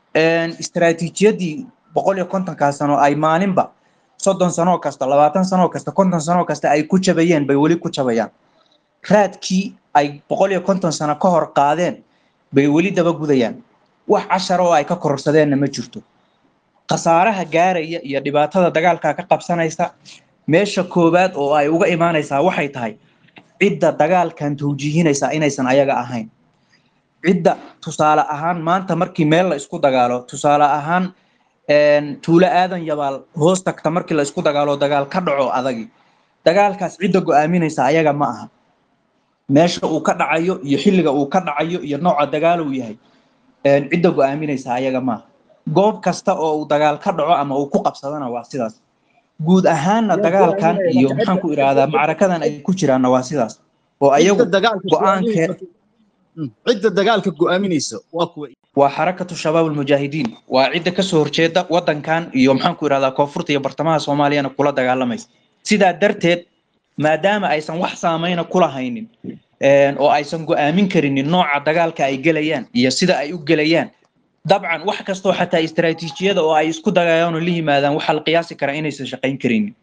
istaraatiijiyadii boqol iyo kontonkaa sano ay maalinba soddon sanoo kasta labaatan sanoo kasta konton sanoo kasta ay ku jabayeen bay weli ku jabayaan raadkii ay boqol iyo konton sano ka hor qaadeen bay weli daba gudayaan wax cashara oo ay ka kororsadeenna ma jirto khasaaraha gaaraya iyo dhibaatada dagaalka ka qabsanaysa meesha koowaad oo ay uga imaanaysaa waxay tahay cidda dagaalkan tawjiihinaysa inaysan ayaga ahayn cidda tusaale ahaan maanta markii meel la isku dagaalo tusaale ahaan tuulo aadan yabaal hoos tagta markii la isku dagaalo dagaal ka dhaco adagi dagaalkaas cidda go-aaminaysa ayaga ma aha meesha uu ka dhacayo iyo xilliga uu ka dhacayo iyo nooca dagaal uu yahay cidda go-aaminaysa ayaga ma aha goob kasta oo uu dagaal ka dhaco ama uu ku qabsadana waa sidaas guud ahaanna dagaalkan iyo maxaan ku idhaahdaa macrakadan ay ku jiraanna waa sidaas oo ayagu go-aankee cidda dagaalka go-aaminaysa waa kuwa waa xarakatu shabaab almujaahidiin waa cidda kasoo horjeeda wadankan iyo maxaan ku idhahdaa koonfurta iyo bartamaha soomaaliyana kula dagaalamaysa sidaa darteed maadaama aysan wax saameyna kula haynin oo aysan go-aamin karinin nooca dagaalka ay gelayaan iyo sida ay u gelayaan dabcan wax kastoo xataa istaraatiijiyada oo ay isku dagayaan oo la yimaadaan waxaa la qiyaasi karaa inaysan shaqayn karinin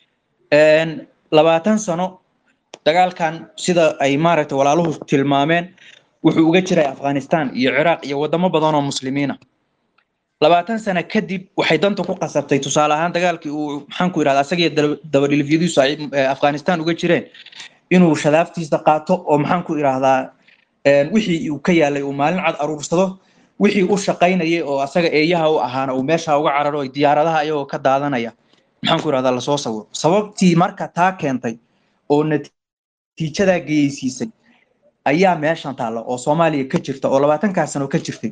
labaatan sano dagaalkan sida ay maaragtay walaaluhu tilmaameen wuxuu uga jiray afghanistan iyo ciraaq iyo wadamo badan oo muslimiina labaatan sano kadib waxay danta ku qasabtay tusaale ahaan dagaalkii uu maxaan ku idhahda asagiyo dabadhilifyadiisu ay afghanistan uga jireen inuu shadaaftiisa qaato oo maxaan ku idhaahdaa wixii uu ka yaalay uu maalin cad aruursado wixii u shaqaynayay oo asaga eeyaha u ahaana uu meesha uga cararo diyaaradaha ayagoo ka daadanaya maxaan ku irahdaa lasoo sawiro sababtii marka taa keentay oo natiijadaa geysiisay ayaa meeshan taalla oo soomaaliya ka jirta oo labaatankaa sano ka jirtay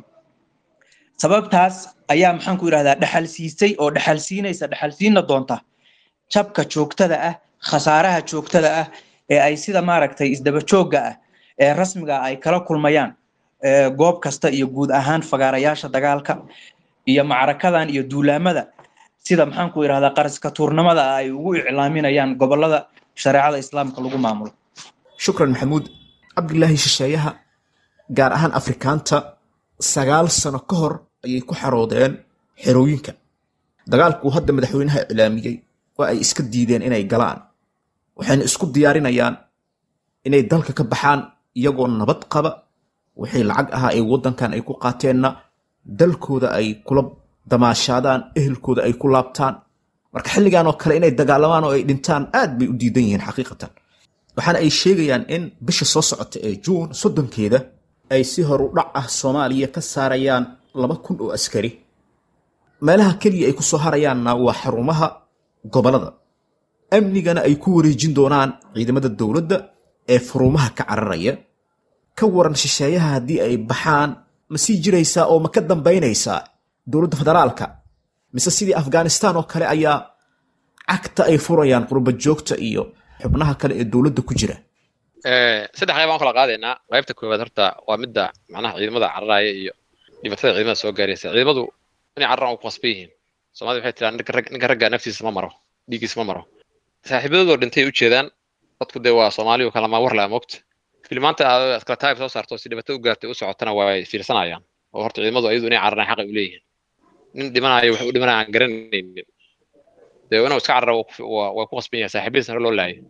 sababtaas ayaa maxaan ku irahdaa dhaxal siisay oo dhaxal siinaysa dhaxal siina doonta jabka joogtada ah khasaaraha joogtada ah ee ay sida maaragtay isdaba joogga ah ee rasmiga ay kala kulmayaan goob kasta iyo guud ahaan fagaarayaasha dagaalka iyo macrakadan iyo duulaamada sida maxaan ku irahdaa qaraska tuurnimada ay ugu iclaaminayaan gobolada shareecada islaamka lagu maamulo shukran maxamuud cabdilaahi shisheeyaha gaar ahaan afrikaanta sagaal sano ka hor ayay ku xaroodeen xerooyinka dagaalkuu hadda madaxweynaha iclaamiyey oo ay iska diideen inay galaan waxayna isku diyaarinayaan inay dalka ka baxaan iyagoo nabad qaba wixii lacag ahaa ee waddankan ay ku qaateenna dalkooda ay kula damaashaadaan ehelkooda ay ku laabtaan marka xilligan oo kale inay dagaalamaan oo ay dhintaan aad bay u diidan yihiin xaqiiqatan waxaana ay sheegayaan in bisha soo socota ee juun soddonkeeda ay si horu dhac ah soomaaliya ka saarayaan laba kun oo askari meelaha keliya ay ku soo harayaanna waa xarumaha gobollada amnigana ay ku wareejin doonaan ciidamada dowladda ee furuumaha ka cararaya ka waran shisheeyaha haddii ay baxaan ma sii jiraysaa oo ma ka dambaynaysaa dowladda federaalka mise sidii afghanistan oo kale ayaa cagta ay furayaan qurba joogta iyo xubnaha kale ee dowladda ku jira saddex qayb aan kala qaadaynaa qaybta koowaad horta waa midda macnaha ciidamada cararaya iyo dhibaatada ciidamada soo gaaraysa ciidamadu inay cararaan u qasban yihiin soomaalida waxay tiraa ninka ragga naftiisa ma maro dhiiggiisa ma maro saaxiibadoodo dhintay u jeedaan dadku dee waa soomaaliyu kalama war laa moogta filimaanta aad kala taayib soo saarto si dhibaato u gaartay u socotana way fiirsanayaan oo horta ciidamadu ayadu inay cararaan xaqay u leeyihiin nin dhimanayo wax u dhimanaya aan garanaynin dee inuu iska carara waa ku qasban yahay saaxiibadiisa hore loo laayay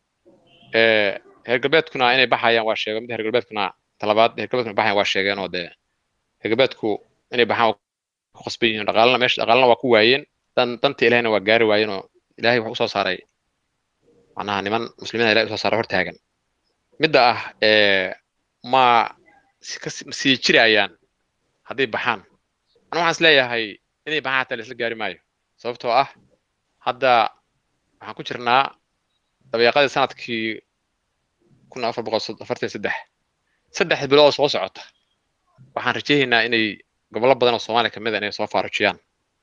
reer galbeedkuna inay baxayaan waa sheegeen midda reer galbeedkuna talabaad reer galbeedkuna baxayaan waa sheegeen oo dee reer galbeedku inay baxaan waa ku qasban yihiin dhaqaalana meesha dhaqaalana waa ku waayeen dan danta ilahina waa gaari waayeen oo ilaahay wax usoo saaray macnaha niman muslimiina ilahay usoo saaray hortaagan midda ah ma sii jirayaan hadday baxaan anu waxaan is leeyahay inay baxaan hataa laisla gaari maayo sababtoo ah hadda waxaan ku jirnaa dabeeqadii sanadkii kun afar boqol afartan saddex saddex bilood oo soo socota waxaan rajaynaynaa inay gobollo badan oo soomaaliya kamid a inay soo faarujiyaan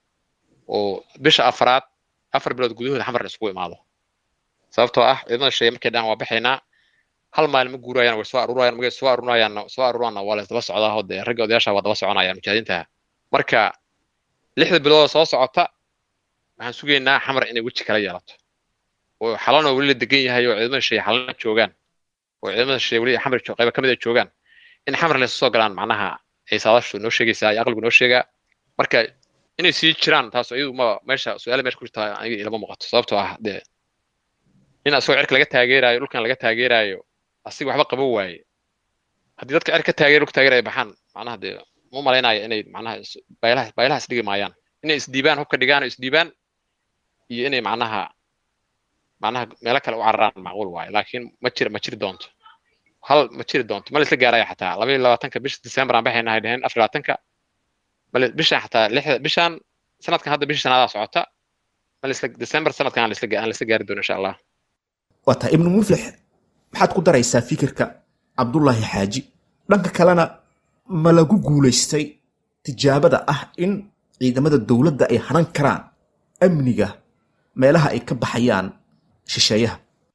oo bisha afraad afar bilood gudahooda xamar isugu imaado sababtoo ah ciidamada sheegay markay dhahan waa baxaynaa hal maalin ma guurayaan way soo aruurayaan magay soo aruurayaanna soo aruuraanna waa la isdaba socdaa oo dee ragga odayaasha waa daba soconayaan mujaahidiinta marka lixda bilood oo soo socota waxaan sugaynaa xamar inay weji kala yeelato oo xalana weli la degan yahay oo ciidamada sheegay xalana joogaan oo ciidamada sheegay weli xamar qayba kamid a joogaan in xamar laysu soo galaan macnaha ay saadashu noo sheegaysaa iyo aqligu noo sheegaa marka inay sii jiraan taas iyadu ma meesha su-aala meesha ku jirta aniga ilama muuqato sababtoo ah dee in asagoo cirka laga taageerayo dhulkan laga taageerayo asiga waxba qaban waaye haddii dadka cirka ka taageera dhulka taageeraya baxaan macnaha dee ma malaynayo inay macnaha baylaha baylaha isdhigi maayaan inay isdiibaan hubka dhigaan oo isdiibaan iyo inay macnaha macnaha meelo kale u cararaan macquul waaye laakiin ma jir ma jiri doonto hal ma jiri doonto ma la isla gaaraya xataa laba iyo labaatanka bisha december aan baxayna hay dhaheen afar labaatanka bale bishan xataa lixda bishan sanadkan hadda bisha sanaadaa socota ma la isla december sanadkan aan la isla aan la isla gaari doono insha allah waa tahay ibnu muflix maxaad ku daraysaa fikirka cabdullaahi xaaji dhanka kalena ma lagu guulaystay tijaabada ah in ciidamada dowladda ay haran karaan amniga meelaha ay ka baxayaan shisheeyaha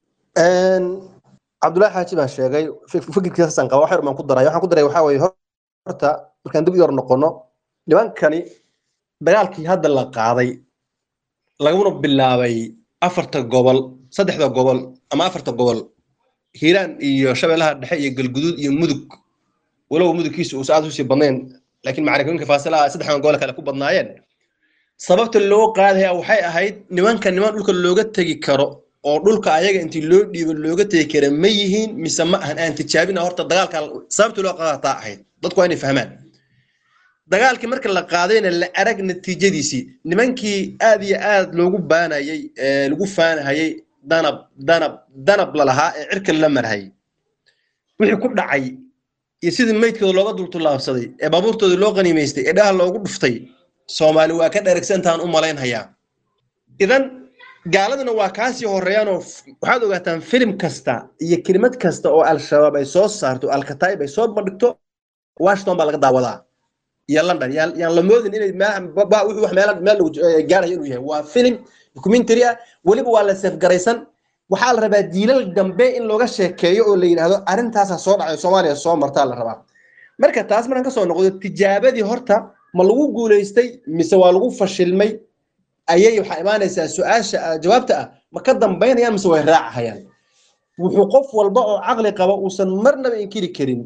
cabdullaahi xaaji baan sheegay fikirkiisaan qaba wax yar baan ku daray waxaan ku daray waxaa weeye horta markaan dib yar noqono nimankani dagaalkii hadda la qaaday laguna bilaabay afarta gobol saddexda gobol ama afarta gobol hiiraan iyo shabeellaha dhexe iyo galguduud iyo mudug walow mudugkiisa uusa aad usii badnayn laakiin macarakooyinka faasilaha saddexdan gobol kale ku badnaayeen sababta loo qaadaya waxay ahayd nimanka niman dhulka looga tegi karo oo dhulka ayaga intii loo dhiibo looga tegi kara ma yihiin mise ma ahan aan tijaabina horta dagaalka sababta loo qaadataa ahayd dadku waa inay fahmaan dagaalkii marka la qaadayna la arag natiijadiisii nimankii aad iyo aad loogu baanayay lagu faanahayay danab danab danab lalahaa ee cirka la marhayay wixii ku dhacay iyo sidii meydkooda looga dultulaabsaday ee baabuurtooda loo qaniimaystay ee dhaha loogu dhuftay soomaali waa ka dheragsantaan u malaynhayaa idan gaaladuna waa kaasii horeeyaanoo f- waxaad ogaataan filim kasta iyo kelimad kasta oo al-shabaab ay soo saarto alkataib ay soo bandhigto washington baa laga daawadaa iyo london yaan yaan la moodin inay meel- ba- ba- wuxuu wax meel meel lagu eh, gaarayo inuu yahay waa filim documentary ah weliba waa la safgaraysan waxaa la rabaa diilal dambe in looga sheekeeyo oo la yidhaahdo arrintaasaa soo dhacay soomaaliya soo martaa la rabaa marka taas markaan kasoo noqdo tijaabadii horta ma lagu guulaystay mise waa lagu fashilmay ayay waxaa imaanaysaa su-aasha ah, jawaabta ah ma ka dambaynayaan mise way raacahayaan wuxuu qof walba oo caqli qaba uusan marnaba inkiri karin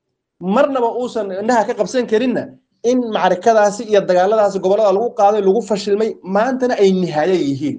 marnaba uusan indhaha ka qabsan karinna in macrakadaasi iyo dagaaladaasi gobollada lagu qaaday lagu fashilmay maantana ay nihaayo yihiin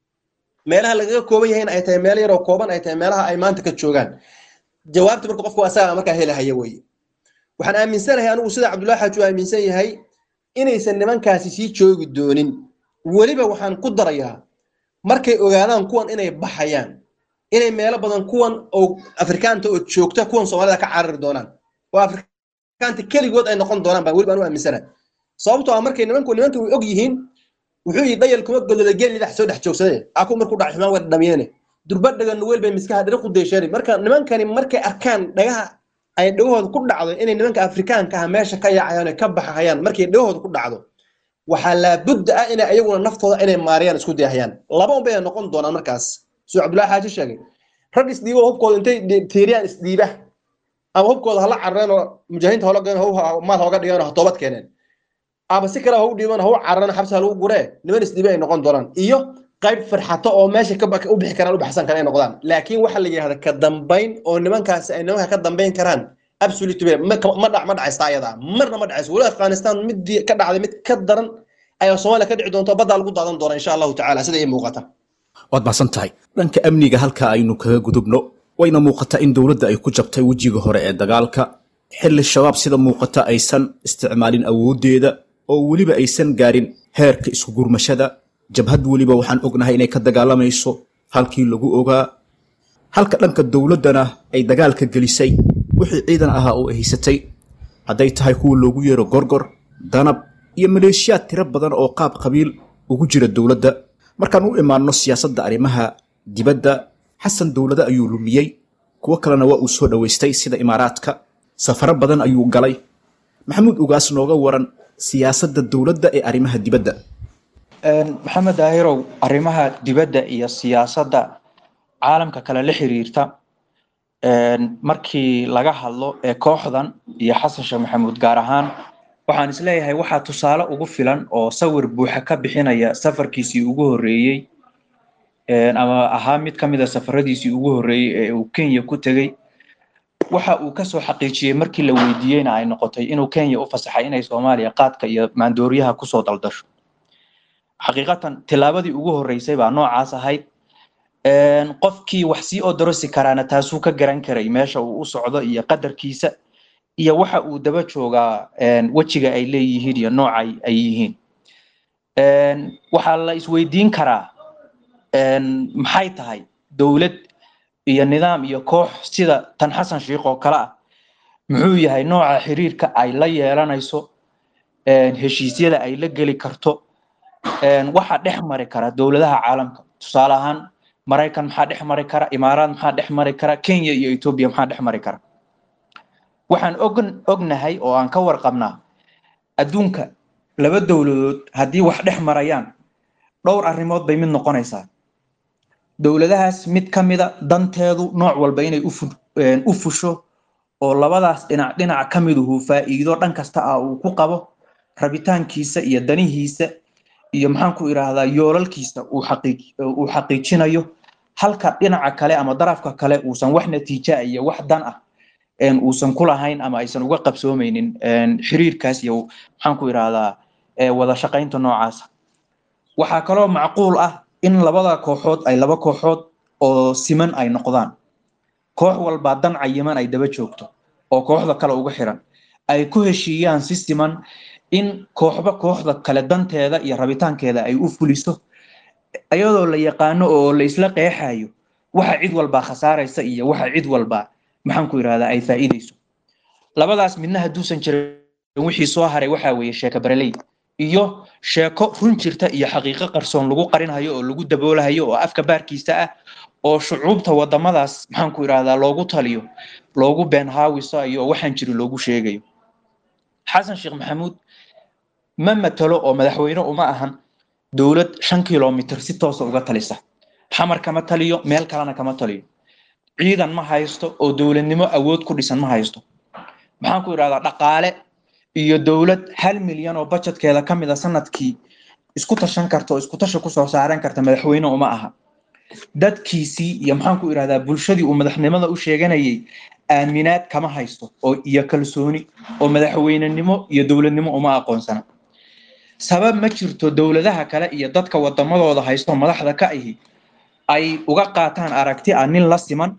meelaha lagaga kooban yahayna ay tahay meelo yaroo kooban ay tahay meelaha ay maanta ka joogaan jawaabta marka qofku asaga markaa helahaya weye waxaan aaminsanahay anigu sida cabdullahi xaaji uu aaminsan yahay inaysan nimankaasi sii joogi doonin weliba waxaan ku darayaa markay ogaadaan kuwan inay baxayaan inay meelo badan kuwan oo afrikaanta oo joogta kuwan soomaalida ka carari doonaan oo afrikaanta keligood ay noqon doonaan baan weliba anu aaminsanahay sababtoo ah markay nimanku nimanka way og yihiin wuxuu yidhi dhayal kuma godada geeli dhex soo dhex joogsade aku markuu dhac xumaan wada dhamiyeene durba dhaga nuweel bay miskaha dhari ku deesheeri marka nimankani markay arkaan dhagaha ay dhagahooda ku dhacdo inay nimanka afrikaanka ah meesha ka yaacayaan oo ka baxayaan markay dhagahooda ku dhacdo waxaa laabudda ah inay ayaguna naftooda inay maariyaan isku dayahayaan laba un bay noqon doonaan markaas suu cabdullahi xaaji sheegay rag isdhiibo hubkooda intay dhi- tiiriyaan isdhiiba ama hubkooda hala carareen oo mujaahidiinta hola galeen hau maal hooga dhigeen oo ha toobad keeneen ama si kale ha u dhiiban ha u carareen xabsi ha lagu guree niman isdhiiba ay noqon doonaan iyo qayb farxato oo meesha ka ba- u bixi karaan u baxsan karaan ay noqdaan laakiin waxaa la yidhahda ka dambayn oo nimankaasi ay nimanka ka dambayn karaan absolutely ma ma dhac ma dhacaysta ayada marna ma dhacayso weli afghanistan midii ka dhacday mid ka daran ayaa soomaaliya ka dhici doonta baddaa lagu daadan doona insha allahu tacaala sida ii muuqata waad mahadsan tahay dhanka amniga halka aynu kaga gudubno wayna muuqataa in dowladda ay ku jabtay wejiga hore ee dagaalka xilli shabaab sida muuqata aysan isticmaalin awooddeeda oo weliba aysan gaarin heerka isku gurmashada jabhad weliba waxaan ognahay inay ka dagaalamayso halkii lagu ogaa halka dhanka dowladdana ay dagaalka gelisay wixii ciidan ahaa oo ay haysatay hadday tahay kuwa loogu yeero gorgor danab iyo maleeshiyaad tiro badan oo qaab qabiil ugu jira dowladda markaan u imaanno siyaasadda arrimaha dibadda xasan dowlado ayuu lumiyey kuwo kalena waa uu soo dhowaystay sida imaaraadka safaro badan ayuu galay maxamuud ugaas nooga waran siyaasadda dowladda ee arrimaha dibadda maxamed daahirow arrimaha dibadda iyo siyaasadda caalamka kale la xiriirta markii laga hadlo ee kooxdan iyo xasan sheekh maxamuud gaar ahaan waxaan isleeyahay waxaa tusaale ugu filan oo sawir buuxa ka bixinaya safarkiisii ugu horreeyey ama ahaa mid ka mid a safaradiisii ugu horreeyey ee uu kenya ku tegey waxa uu kasoo xaqiijiyey markii la weydiiyeyna ay noqotay inuu kenya u fasaxay inay soomaaliya qaadka iyo maandooriyaha kusoo daldasho xaqiiqatan tillaabadii ugu horreysay baa noocaas ahayd qofkii wax sii odorosi karaana taasuu ka garan karay meesha uu u socdo iyo qadarkiisa iyo waxa uu daba joogaa wejiga ay leeyihiin iyo nooca ay yihiin waxaa la isweydiin karaa maxay tahay dowlad iyo nidaam iyo koox sida tan xasan sheikh oo kale ah muxuu yahay nooca xiriirka ay la yeelanayso heshiisyada ay la geli karto waxa dhex mari kara dowladaha caalamka tusaale ahaan maraykan maxaa dhex mari kara imaaraad maxaa dhex mari kara kenya iyo etoobiya maxaa dhex mari kara waxaan og ognahay oo aan ka warqabnaa adduunka laba dowladood haddii wax dhex marayaan dhowr arrimood bay mid noqonaysaa dowladahaas mid ka mida danteedu nooc walba inay u fusho oo labadaas dhinac dhinac ka miduhu faa'iido dhan kasta ah uu ku qabo rabitaankiisa iyo danihiisa iyo maxaan ku idhaahdaa yoolalkiisa uu xaqiijinayo halka dhinaca kale ama darafka kale uusan wax natiija iyo wax dan ah uusan ku lahayn ama aysan uga qabsoomaynin xiriirkaas iyo maxaan ku idhaahdaa wada shaqaynta noocaasa waxaa kaloo macquul ah in labada kooxood ay laba kooxood oo siman ay noqdaan koox walbaa dan cayiman ay daba joogto oo kooxda kale uga xiran ay ku heshiiyaan si siman in kooxba kooxda kale danteeda iyo rabitaankeeda ay u fuliso iyadoo la yaqaano oo la isla qeexayo waxa cid walbaa khasaaraysa iyo waxa cid walbaa maxaan ku idhahdaa ay faa'iidayso labadaas midna hadduusan jirin wixii soo haray waxaa weeye sheeka bareley iyo sheeko run jirta iyo xaqiiqo qarsoon lagu qarinayo oo lagu daboolahayo oo afka baarkiisa ah oo shucuubta wadamadaas maxaan ku idhahdaa loogu taliyo loogu been haawisayo oo waxaan jirin loogu sheegayo xasan sheekh maxamuud ma matalo oo madaxweyne uma ahan dowlad shan kilomitr si toosa uga talisa xamar kama taliyo meel kalena kama taliyo ciidan ma haysto oo dowladnimo awood ku dhisan ma haysto maxaan ku idhahdaa dhaqaale iyo dowlad hal milyan oo bajetkeeda ka mid a sanadkii isku tashan karta oo isku tasha kusoo saaran karta madaxweyne uma aha dadkiisii iyo maxaan ku idhahdaa bulshadii uu madaxnimada u sheeganayay aaminaad kama haysto oo iyo kalsooni oo madaxweynenimo iyo dowladnimo uma aqoonsana sabab ma jirto dowladaha kale iyo dadka wadamadooda haysto madaxda ka ahi ay uga qaataan aragti ah nin la siman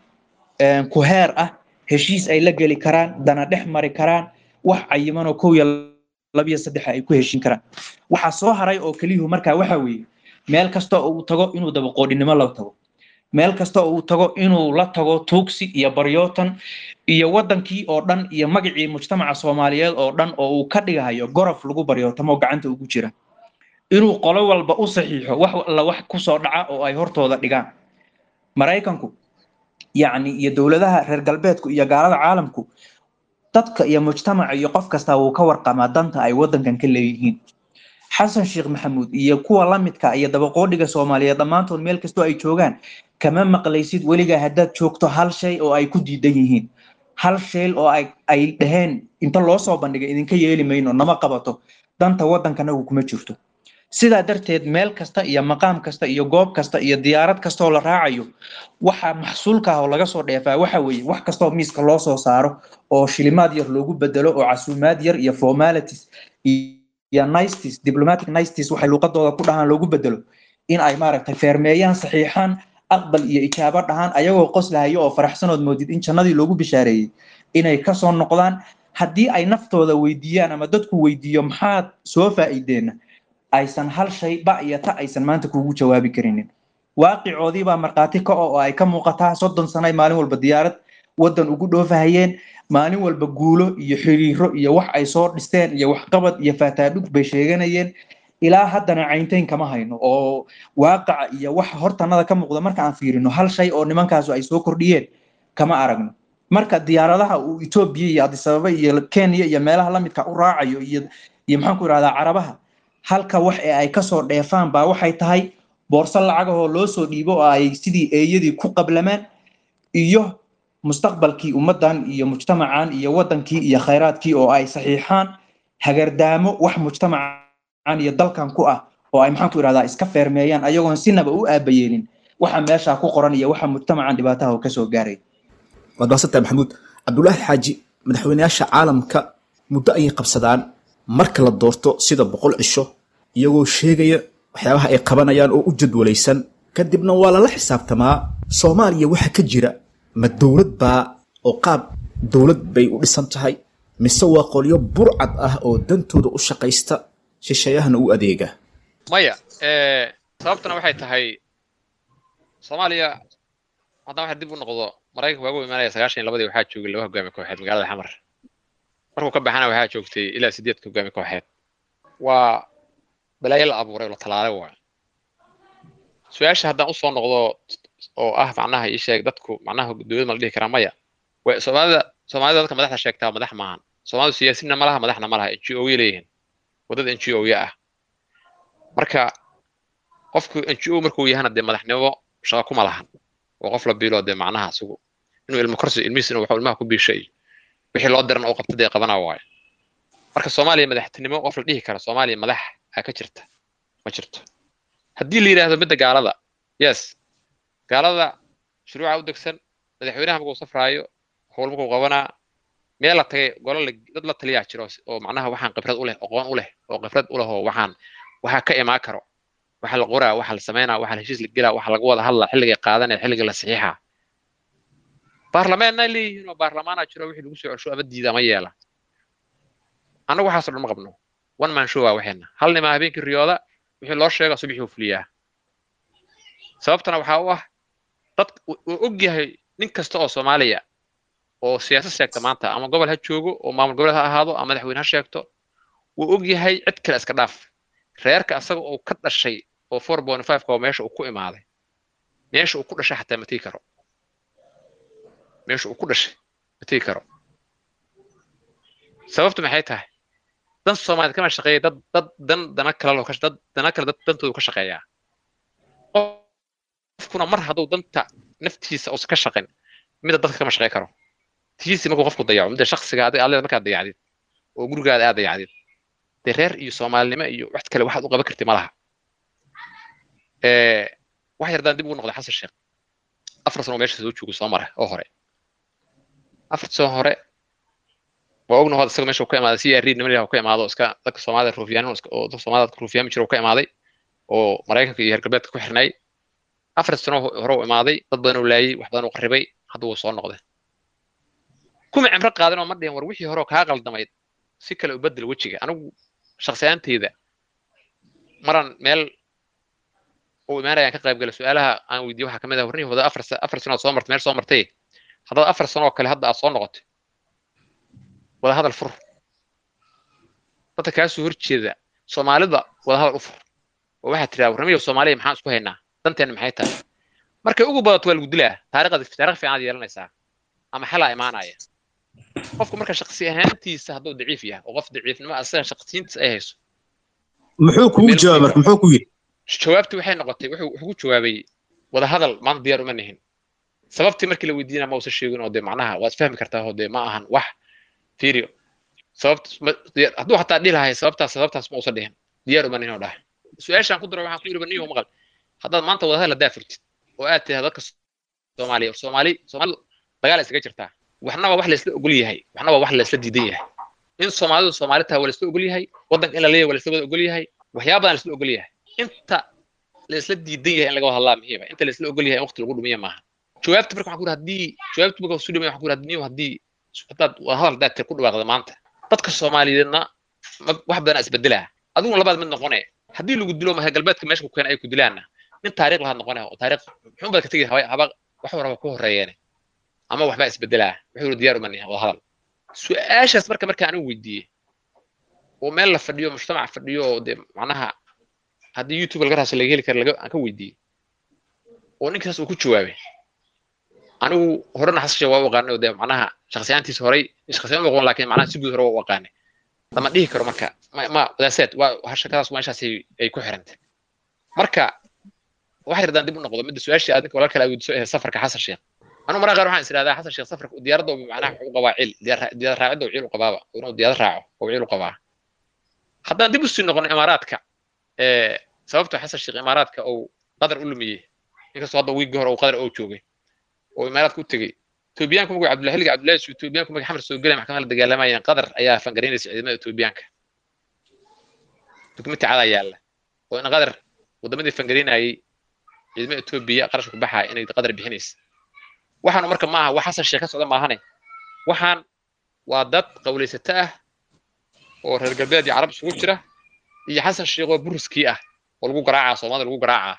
ku heer ah heshiis ay la geli karaan dana dhex mari karaan wax cayiman oo kow iyo labiyo saddex ay ku heshin karaan waxaa soo haray oo keliyuhu markaa waxa weeye meel kasta oo uu tago inuu dabaqoodhinimo la tago meel kasta oo uu tago inuu la tago tuugsi iyo baryootan iyo wadankii oo dhan iyo magacii mujtamaca soomaaliyeed oo dhan oo uu ka dhigahayo gorof lagu baryootamo gacanta ugu jira inuu qolo walba u saxiixo wax alla wax kusoo dhaca oo ay hortooda dhigaan maraykanku yacni iyo dowladaha reer galbeedku iyo gaalada caalamku dadka iyo mujtamaca iyo qof kasta wuu ka warqamaa danta ay wadankan ka leeyihiin xasan sheekh maxamuud iyo kuwa la midka iyo dabaqoodhiga soomaaliyeed dhammaantood meel kastoo ay joogaan kama maqlaysid weligaa haddaad joogto hal shay oo ay ku diidan yihiin hal shay oo ay ay dhaheen inta loo soo bandhigay idinka yeeli mayno nama qabato danta waddankanagu kuma jirto sidaa darteed meel kasta iyo maqaam kasta iyo goob kasta iyo diyaarad kasta oo la raacayo waxa maxsuulka ah oo laga soo dheefaa waxa weeye wax kastoo miiska loo soo saaro oo shilimaad yar loogu bedelo oo casuumaad yar iyo formalities iyo niceties diplomatic niceties waxay luuqadooda ku dhahaan loogu bedelo in ay maaragtay feermeeyaan saxiixaan aqbal iyo ijaabo dhahaan ayagoo qoslahayo oo faraxsanood moodid in jannadii loogu bishaareeyey inay kasoo noqdaan haddii ay naftooda weydiiyaan ama dadku weydiiyo maxaad soo faa'iideenna aysan hal shay ba iyo ta aysan maanta kuugu jawaabi karinin waaqicoodii baa markhaati ka oo ay ka muuqataa soddon sano ay maalin walba diyaarad waddan ugu dhoofahayeen maalin walba guulo iyo xiriiro iyo wax ay soo dhisteen iyo waxqabad iyo faataadhug bay sheeganayeen ilaa haddana cayntayn kama hayno oo waaqaca iyo wax hortanada ka muuqda marka aan fiirino hal shay oo nimankaasu ay soo kordhiyeen kama aragno marka diyaaradaha uu etoobiya iyo adisababa iyo kenya iyo meelaha lamidka u raacayo iyo iyo maxaan ku irahdaa carabaha halka wax ee ay kasoo dheefaan baa waxay tahay boorso lacagahoo loo soo dhiibo oo ay sidii eeyadii ku qablamaan iyo mustaqbalkii ummaddan iyo mujtamacan iyo wadankii iyo khayraadkii oo ay saxiixaan hagardaamo wax mujtamacan iyo dalkan ku ah oo ay maxaan ku irahdaa iska feermeeyaan ayagoon sinaba u aabayeelin waxa meesha ku qoran iyo waxa mujtamacan dhibaataha kasoo gaaray waad mahadsantahay maxamuud cabdulaahi xaaji madaxweyneyaasha caalamka muddo ayay qabsadaan marka la doorto sida boqol cisho iyagoo sheegaya waxyaabaha ay qabanayaan oo u jadwalaysan kadibna waa lala xisaabtamaa soomaaliya waxa ka jira ma dowlad baa oo qaab dowlad bay u dhisan tahay mise waa qolyo burcad ah oo dantooda u shaqaysta shisheeyahana u adeega maya sababtuna waxay tahay soomaaliya haddana waxa dib u noqdo maraykanka waagu imaanaya sagaashan iyo labadii waxaa joogay laba hogaami kooxeed magaalada xamar markuu ka baxana waxaa joogtay ilaa sideed hogaami kooxeed waa balaayo la abuuray oo la talaalay waay su-aasha haddaan usoo noqdo oo ah macnaha ii sheeg dadku macnaha dowlad ma la dhihi karaa maya way soomaalida soomaalida dadka madaxda sheegtaa madax maahan soomaalidu siyaasiinna ma laha madaxna ma laha n g o ya leeyihiin wadada n g o ya ah marka qofku n g o markuu yahana dee madaxnimo shaqa kuma lahan oo qof la biilo dee macnaha isugu inuu ilmo korsi ilmihiis inuu waxuu ilmaha ku biishay wixii loo diran oo qabta dee qabana waayo marka soomaaliya madaxtinimo qof la dhihi kara soomaaliya madax aa ka jirta ma jirto haddii la yidhaahdo midda gaalada yes gaalada shuruuca u degsan madaxweynaha markuu safraayo howl markuu qabanaa meel la tagay golo dad la taliyaa jiro oo macnaha waxaan khibrad u leh aqoon u leh oo khibrad u leh oo waxaan waxaa ka imaan karo waxa la qoraa waxa la samaynaa waxa la heshiis la gelaa waxa laga wada hadlaa xilliga qaadanaya xilliga la saxiixaa baarlamaanna leeyihiin oo baarlamaana jiro wixii lagu soo celsho ama diida ama yeela annagu waxaasoo dhan ma qabno one man show waa waxeena hal nimaa habeenkii riyooda wixii loo sheega subaxii u fuliyaa sababtana waxaa u ah dad uu og yahay nin kasta oo soomaaliya oo siyaasad sheegta maanta ama gobol ha joogo oo maamul goboleed ha ahaado ama madaxweyne ha sheegto wuu og yahay cid kale iska dhaaf reerka asaga uu ka dhashay oo four point five oo meesha uu ku imaaday meesha uu ku dhashay xataa ma tegi karo meesha uu ku dhashay ma tegi karo sababtu maxay tahay dan soomaaliyed kama shaqeeya dad dad dan dana kale loo ka dad dana kale dad dantoodu ka shaqeeyaa qofkuna mar hadduu danta naftiisa uusan ka shaqin mida dadka kama shaqey karo tiisi markuu qofku dayaco mida shaksiga adiga alle markaad dayacdid oo gurigaada aad dayacdid dee reer iyo soomaalinimo iyo wax kale waxaad u qaban karti ma laha wax yardaan dib ugu noqday xasan sheekh afar sano meesha soo joogo soo mara oo hore afar sano hore waa ogna hada isaga meesha uu ka imaaday si yaariid niman yaha ka imaado iska dadka soomaalida ruufiyaan oo dadka soomaalida dadka ruufiyaami jira uu ka imaaday oo maraykanka iyo reer galbeedka ku xirnay afar sano hore uu imaaday dad badan uu laayay wax badan uu qarribay hadda wuu soo noqday kuma cimro qaadan oo ma dhihin war wixii hore oo kaa qaldamayd si kale u bedel wejiga anigu shakhsiyaanteyda maran meel uu imaanayaan ka qayb gala su-aalaha aan weydiiye waxaa kamid ah warnihii wada afar afar sanood soo martay meel soo martay haddaad afar sano oo kale hadda aad soo noqotay wada hadal fur dadka kaasoo horjeeda soomaalida wada hadal u fur oo waxaad tiraa warnimiyo soomaaliya maxaan isku haynaa danteena maxay tahay markay ugu badato waa lagu dilaa taariikhda taariikh fiican aad yeelanaysaa ama xalaa imaanaya qofku marka shaksi ahaantiisa hadduu daciif yahay oo qof daciifnimo asaga shaksiyiintiisa ay hayso muxuu kugu jawaab marka muxuu ku yidhi jawaabtii waxay noqotay wuxuu wuxuu ku jawaabay wada hadal maanta diyaar uma nihin sababtii markii la weydiinaa ma uusan sheegin oo dee macnaha waad fahmi kartaa oo dee ma ahan wax firio sababt hadduu xataa dhihi lahay sababtaas sababtaas ma uusan dhihin diyaar uma nihin oo dhahay su-aashaan ku daro waxaan ku yidhi baniyo maqal haddaad maanta wada hadal haddaa furtid oo aad tiraa dadka soomaaliya soomaali soomaalidu dagaal isaga jirtaa waxna waa wax laysla ogol yahay waxna waa wax laysla diidan yahay in soomaalidu soomaali tahay waa laysla ogol yahay waddanka in la leeyahay waa laysla wada ogol yahay waxyaaba badan laysla ogol yahay inta laysla diidan yahay in laga wada hadlaa muhiima inta laysla ogol yahay in waqti lagu dhumiya maaha jawaabta marka waxaan ku yidhi haddii jawaabta marka su dhimay waxaan ku yidhi haddii haddii haddaad wada hadal haddaad tir ku dhawaaqda maanta dadka soomaaliyeedna wax badan isbedelaa adiguna labaad mid noqone haddii lagu dilo maha galbeedka meesha ku keena ay ku dilaanna nin taariikh lahaad noqone oo taariikh muxuun baad ka tegi haba wax waraba ku horeeyeene ama waxbaa isbedelaa wuxuu yidhi diyaar uma nihin wada hadal su-aashaas marka marka anigu weydiiyey oo meel la fadhiyo mujtamac fadhiyo oo dee macnaha haddii youtube laga raasa laga heli kara laga aan ka weydiiyey oo ninkaas uu ku jawaabay anigu horena xasashe waa u aqaanay oo dee macnaha shakhsiyaantiisa horay shakhsiyaan u aqoon laakiin macnaha si guud hore waa u aqaanay lama dhihi karo marka ma ma wadaaseed waa shakadaas meeshaas ay ku xirantay marka wax yardaan dib u noqdo midda su-aashii aad ninka walaalkale weydiiso ee safarka xasan sheekh anu maraa qaar waxaan is idhahdaa xasan sheekh safarka diyaaradda macnaha wuxuu u qabaa cil diyaarad raacidda ciil u qabaaba inuu diyaarad raaco oo ciil u qabaa haddaan dib usii noqono imaaraadka sababta xasan sheekh imaaraadka uu qadar u lumiyey inkastoo hadda wiigii hore uu qadar oo joogay oo imaaraadka u tegey etoobiyaanku markuu cabdullahi xilliga cabdullahi su etoobiyaanku markii xamar soo gelay maxkamada la dagaalamayeen qadar ayaa fangaraynaysa ciidamada etoobiyaanka dukumenti cadaa yaalla oo in qadar wadamadii fangaraynayay ciidamada etoobiya qarashka ku baxaya inay qadar bixinaysa waxaanu marka maaha wax xasan sheekh ka socda maahane waxaan waa dad qawlaysato ah oo reer galbeed iyo carab isugu jira iyo xasan sheekh oo buriskii ah oo lagu garaacaa soomaalida lagu garaacaa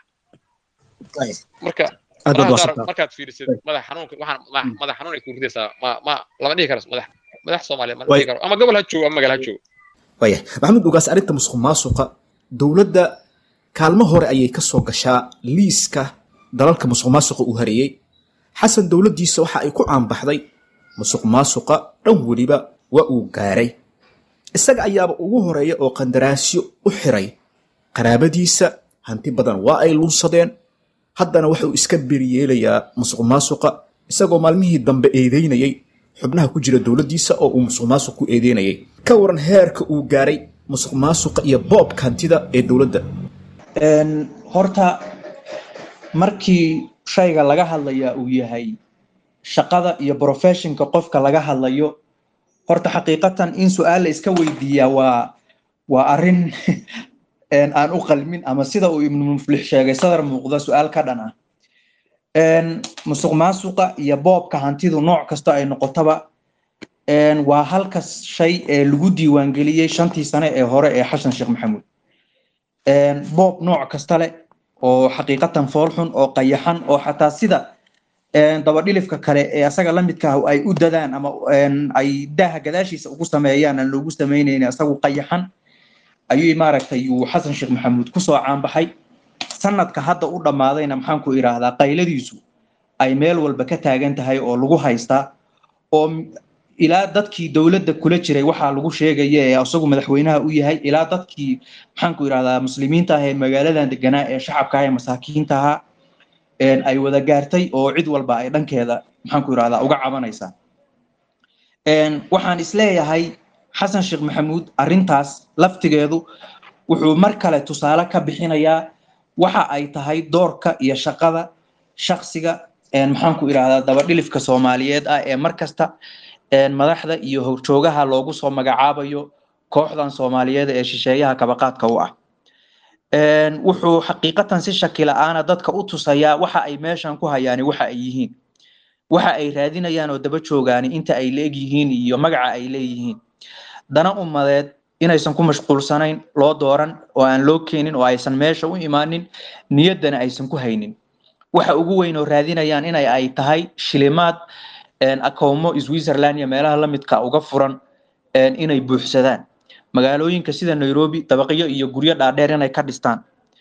marka markaad fiirisid madax xanuunka waxaan madax xanuun ay ku ridaysaa ma ma lama dhihi karo madax madax soomaaliya ma dhihi karo ama gobol ha joogo ama magaal ha joogo waya maxamed ugaas arrinta musuq maasuqa dowladda kaalmo hore ayay ka soo gashaa liiska dalalka musuq maasuqa uu hareeyey xasan dowladdiisa waxa ay ku caanbaxday musuq maasuqa dhan weliba waa uu gaaray isaga ayaaba ugu horeeya oo qandaraasyo u xiray qaraabadiisa hanti badan waa ay lunsadeen haddana wuxuu iska beriyeelayaa musuq maasuqa isagoo maalmihii dambe eedeynayay xubnaha ku jira dowladdiisa oo uu musuq maasuq ku eedeynayay ka waran heerka uu gaaray musuq maasuqa iyo boobka hantida ee dowladda horta markii shayga laga hadlaya uu yahay shaqada iyo professionka qofka laga hadlayo horta xaqiiqatan in su-aal la iska weydiiyaa waa waa arrin aan u qalmin ama sida uu ibnu muflix sheegay sadar muuqda su-aal ka dhan ah musuq maasuqa iyo boobka hantidu nooc kasta ay noqotaba waa halka shay ee lagu diiwaangeliyey shantii sane ee hore ee xasan sheekh maxamuud boob nooc kasta leh oo xaqiiqatan foolxun oo qayaxan oo xataa sida dabadhilifka kale ee asaga la midka ah ay u dadaan ama ay daaha gadaashiisa ugu sameeyaan aan loogu samaynayn asagu qayaxan ayuu maaragtay uu xasan sheekh maxamuud kusoo caanbaxay sanadka hadda u dhammaadayna maxaan ku idhaahdaa qayladiisu ay meel walba ka taagan tahay oo lagu haystaa oo ilaa dadkii dowladda kula jiray waxaa lagu sheegaya ee isagu madaxweynaha u yahay ilaa dadkii maxaan ku idhahdaa muslimiinta ah ee magaaladan deganaa ee shacabka ah ee masaakiinta ahaa ay wada gaartay oo cid walba ay dhankeeda maxaan ku idhahdaa uga cabanaysaa waxaan isleeyahay xasan sheekh maxamuud arrintaas laftigeedu wuxuu mar kale tusaale ka bixinayaa waxa ay tahay doorka iyo shaqada shaksiga maxaan ku idhahdaa dabadhilifka soomaaliyeed ah ee mar kasta madaxda iyo horjoogaha loogu soo magacaabayo kooxdan soomaaliyeed ee shisheeyaha kabaqaadka u ah wuxuu xaqiiqatan si shaki la-aana dadka u tusayaa waxa ay meeshan ku hayaani waxa ay yihiin waxa ay raadinayaan oo daba joogaani inta ay leeg yihiin iyo magaca ay leeyihiin dana ummadeed inaysan ku mashquulsanayn loo dooran oo aan loo keenin oo aysan meesha u imaanin niyaddana aysan ku haynin waxa ugu weyn oo raadinayaan inay ay tahay shilimaad akoomo switzerland iyo meelaha la midka uga furan inay buuxsadaan magaalooyinka sida nairobi dabaqyo iyo guryo dhaadheer inay ka dhistaan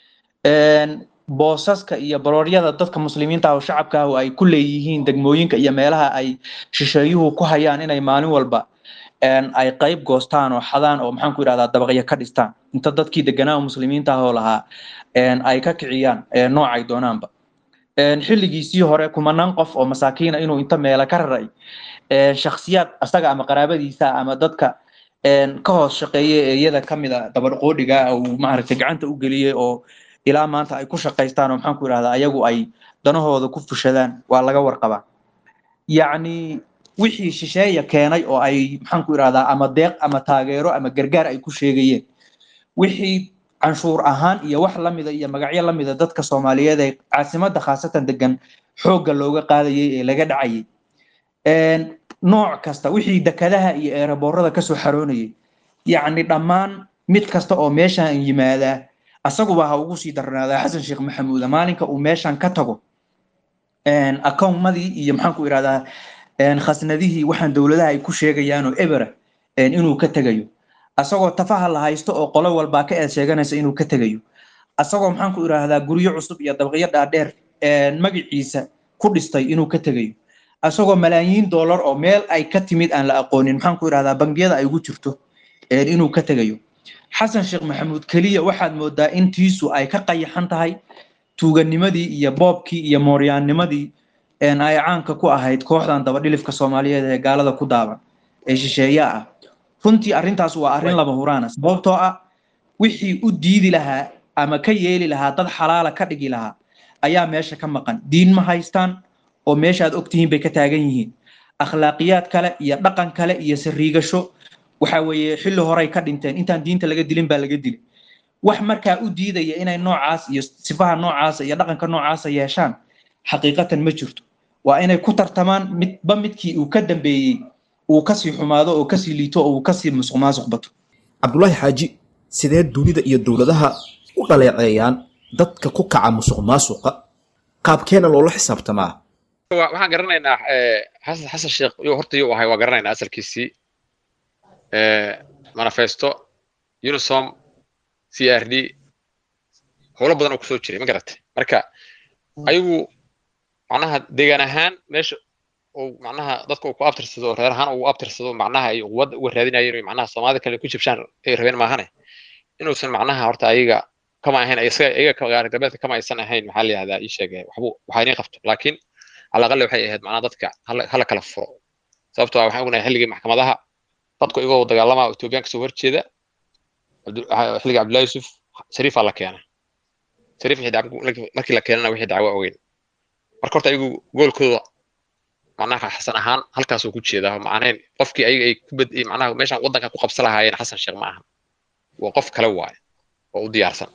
boosaska iyo barooryada dadka muslimiinta ah oo shacabka ah oo ay ku leeyihiin degmooyinka iyo meelaha ay shisheeyuhu ku hayaan inay maalin walba ay qayb goostaan oo xadaan oo maxaan ku idhahdaa dabaqyo ka dhistaan inta dadkii deganaa muslimiinta ah oo lahaa ay ka kiciyaan noocay doonaanba xilligiisii hore kumanaan qof oo masaakiina inuu inta meela ka raray shakhsiyaad asaga ama qaraabadiisa ama dadka ka hoos shaqeeya ee iyada ka mida dabadhqoodhiga uu maaragtay gacanta u geliyey oo ilaa maanta ay ku shaqaystaan oo maxaan ku idhahdaa ayagu ay danahooda ku fushadaan waa laga warqabaa yacni wixii shisheeya keenay oo ay maxaan ku idhahdaa ama deeq ama taageero ama gargaar ay ku sheegayeen wixii canshuur ahaan iyo wax lamida iyo magacyo lamida dadka soomaaliyeed ee caasimadda khaasatan degan xoogga looga qaadayay ee laga dhacayay nooc kasta wixii dekadaha iyo eeraboorada kasoo xaroonayay yacni dhammaan mid kasta oo meeshan yimaadaa asaguba ha ugu sii darnaadaa xasan sheekh maxamuuda maalinka uu meeshan ka tago akownmadii iyo maxaan ku idhahdaa khasnadihii waxaan dowladaha ay ku sheegayaan oo ebera inuu ka tegayo asagoo tafaha la haysto oo qolo walbaa ka eed sheeganaysa inuu ka tegayo asagoo maxaan ku idhaahdaa guryo cusub iyo dabaqyo dhaadheer magaciisa ku dhistay inuu ka tegayo asagoo malaayiin dollar oo meel ay ka timid aan la aqoonin maxaan ku idhahdaa bangiyada ay ugu jirto inuu ka tegayo xasan sheekh maxamuud keliya waxaad moodaa in tiisu ay ka qayaxan tahay tuuganimadii iyo boobkii iyo mooryaannimadii ay caanka ku ahayd kooxdan dabadhilifka soomaaliyeed ee gaalada ku daaban ee shisheeye ah runtii arrintaas waa arrin lama huraana sababtoo ah wixii u diidi lahaa ama ka yeeli lahaa dad xalaala ka dhigi lahaa ayaa meesha ka maqan diin ma haystaan oo meesha aad ogtihiin bay ka taagan yihiin akhlaaqiyaad kale iyo dhaqan kale iyo sariigasho waxa weeye xilli horey ka dhinteen intaan diinta laga dilin baa laga dilay wax markaa u diidaya inay noocaas iyo sifaha noocaasa iyo dhaqanka noocaasa yeeshaan xaqiiqatan ma jirto waa inay ku tartamaan midba midkii uu ka dambeeyey uu kasii xumaado oo kasii liito oo uu kasii musuq maasuq bato cabdulaahi xaaji sidee dunida iyo dowladaha u dhaleeceeyaan dadka ku kaca musuq maasuqa qaabkeena loola xisaabtamaa waxaan garanaynaa xasan xasan sheekh yuu horta yuu ahay waa garanaynaa asalkiisii manifesto unisom c r d howlo badan oo kusoo jiray ma garatay marka ayagu macnaha deegaan ahaan meesha uu macnaha dadka uu ku abtirsado reer ahaan uu abtirsado macnaha ay quwadda uga raadinayeen iyo macnaha soomaalida kale ku jibshaan ay rabeen maahane inuusan macnaha horta ayaga kama ahayn isaga ayaga gaari galbeedka kama aysan ahayn maxaa la yihahdaa ii sheegay waxbu waxaa inay qabto laakiin cala aqali waxay ahayd macnaha dadka hala kala furo sababtoo ah waxaan ognahay xilligii maxkamadaha dadku igoo dagaalama ethoobiyan kasoo horjeeda xilliga cabdullahi yusuf shariifaa la keena shariif markii la keenana wixii dacwo ogeyn marka horta ayagu goolkooda macnaha xasan ahaan halkaasuu ku jeedaa macnayn qofkii ayaga ay ku bad macnaha meeshan waddanka ku qabsan lahaayeen xasan sheekh ma aha waa qof kale waaye oo u diyaarsan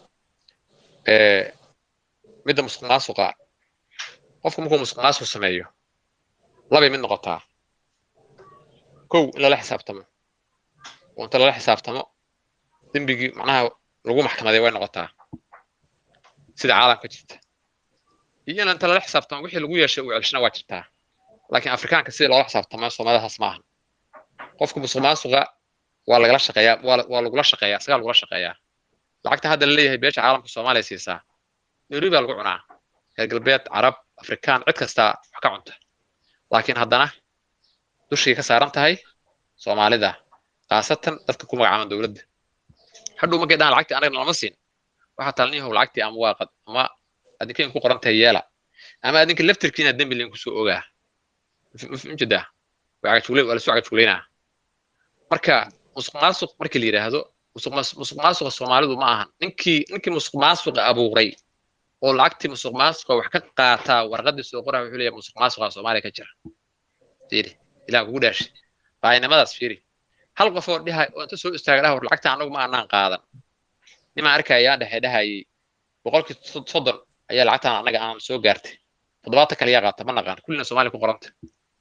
midda musuq maasuqa qofku markuu musuq maasuq sameeyo labay mid noqotaa kow in lala xisaabtamo oo inta lala xisaabtamo dembigii macnaha lagu maxkamaday way noqotaa sida caalamka jirta iyo in inta lala xisaabtamo wixii lagu yeeshay uu celshana waa jirtaa laakiin afrikaanka sida loola xisaabtamo soomaalida taas maahan qofka musuq maasuqa waa lagala shaqeeyaa waa la- waa lagula shaqeeyaa isagaa lagula shaqeeyaa lacagta hadda la leeyahay beesha caalamka soomaaliya siisaa nairobi baa lagu cunaa reer galbeed carab afrikaan cid kastaa wax ka cunta laakiin haddana dushii ka saaran tahay soomaalida khaasatan dadka ku magacaaban dowladda hadhow markay dhahaan lacagtii anaga nalama siin waxaa talniyahow lacagtii ama waa qad ama adinka in ku qoran tahay yeela ama adinka laftirkiina dembi lain kusoo ogaa mjedaa waa cagajugleyn waa lasoo cagajugleynaa marka musuq maasuq markii la yidhaahdo musuq mas- musuq maasuqa soomaalidu ma ahan ninkii ninkii musuq maasuqa abuuray oo lacagtii musuq maasuqa wax ka qaataa warqadii soo qoraa wuxuu leeyahay musuq maasuqa soomaaliya ka jira fiiri ilaah kugu dhaashay baainimadaas fiiri hal qof oo dhihay oo inta soo istaaga dhaha war lacagta anagu ma anaan qaadan nimaa arkaya ayaa dhexe dhahayay boqolkii sod- soddon ayaa lacagtaan anaga aan soo gaartay toddobaatan kale yaa qaata ma naqaan kullina soomaaliya ku qoranta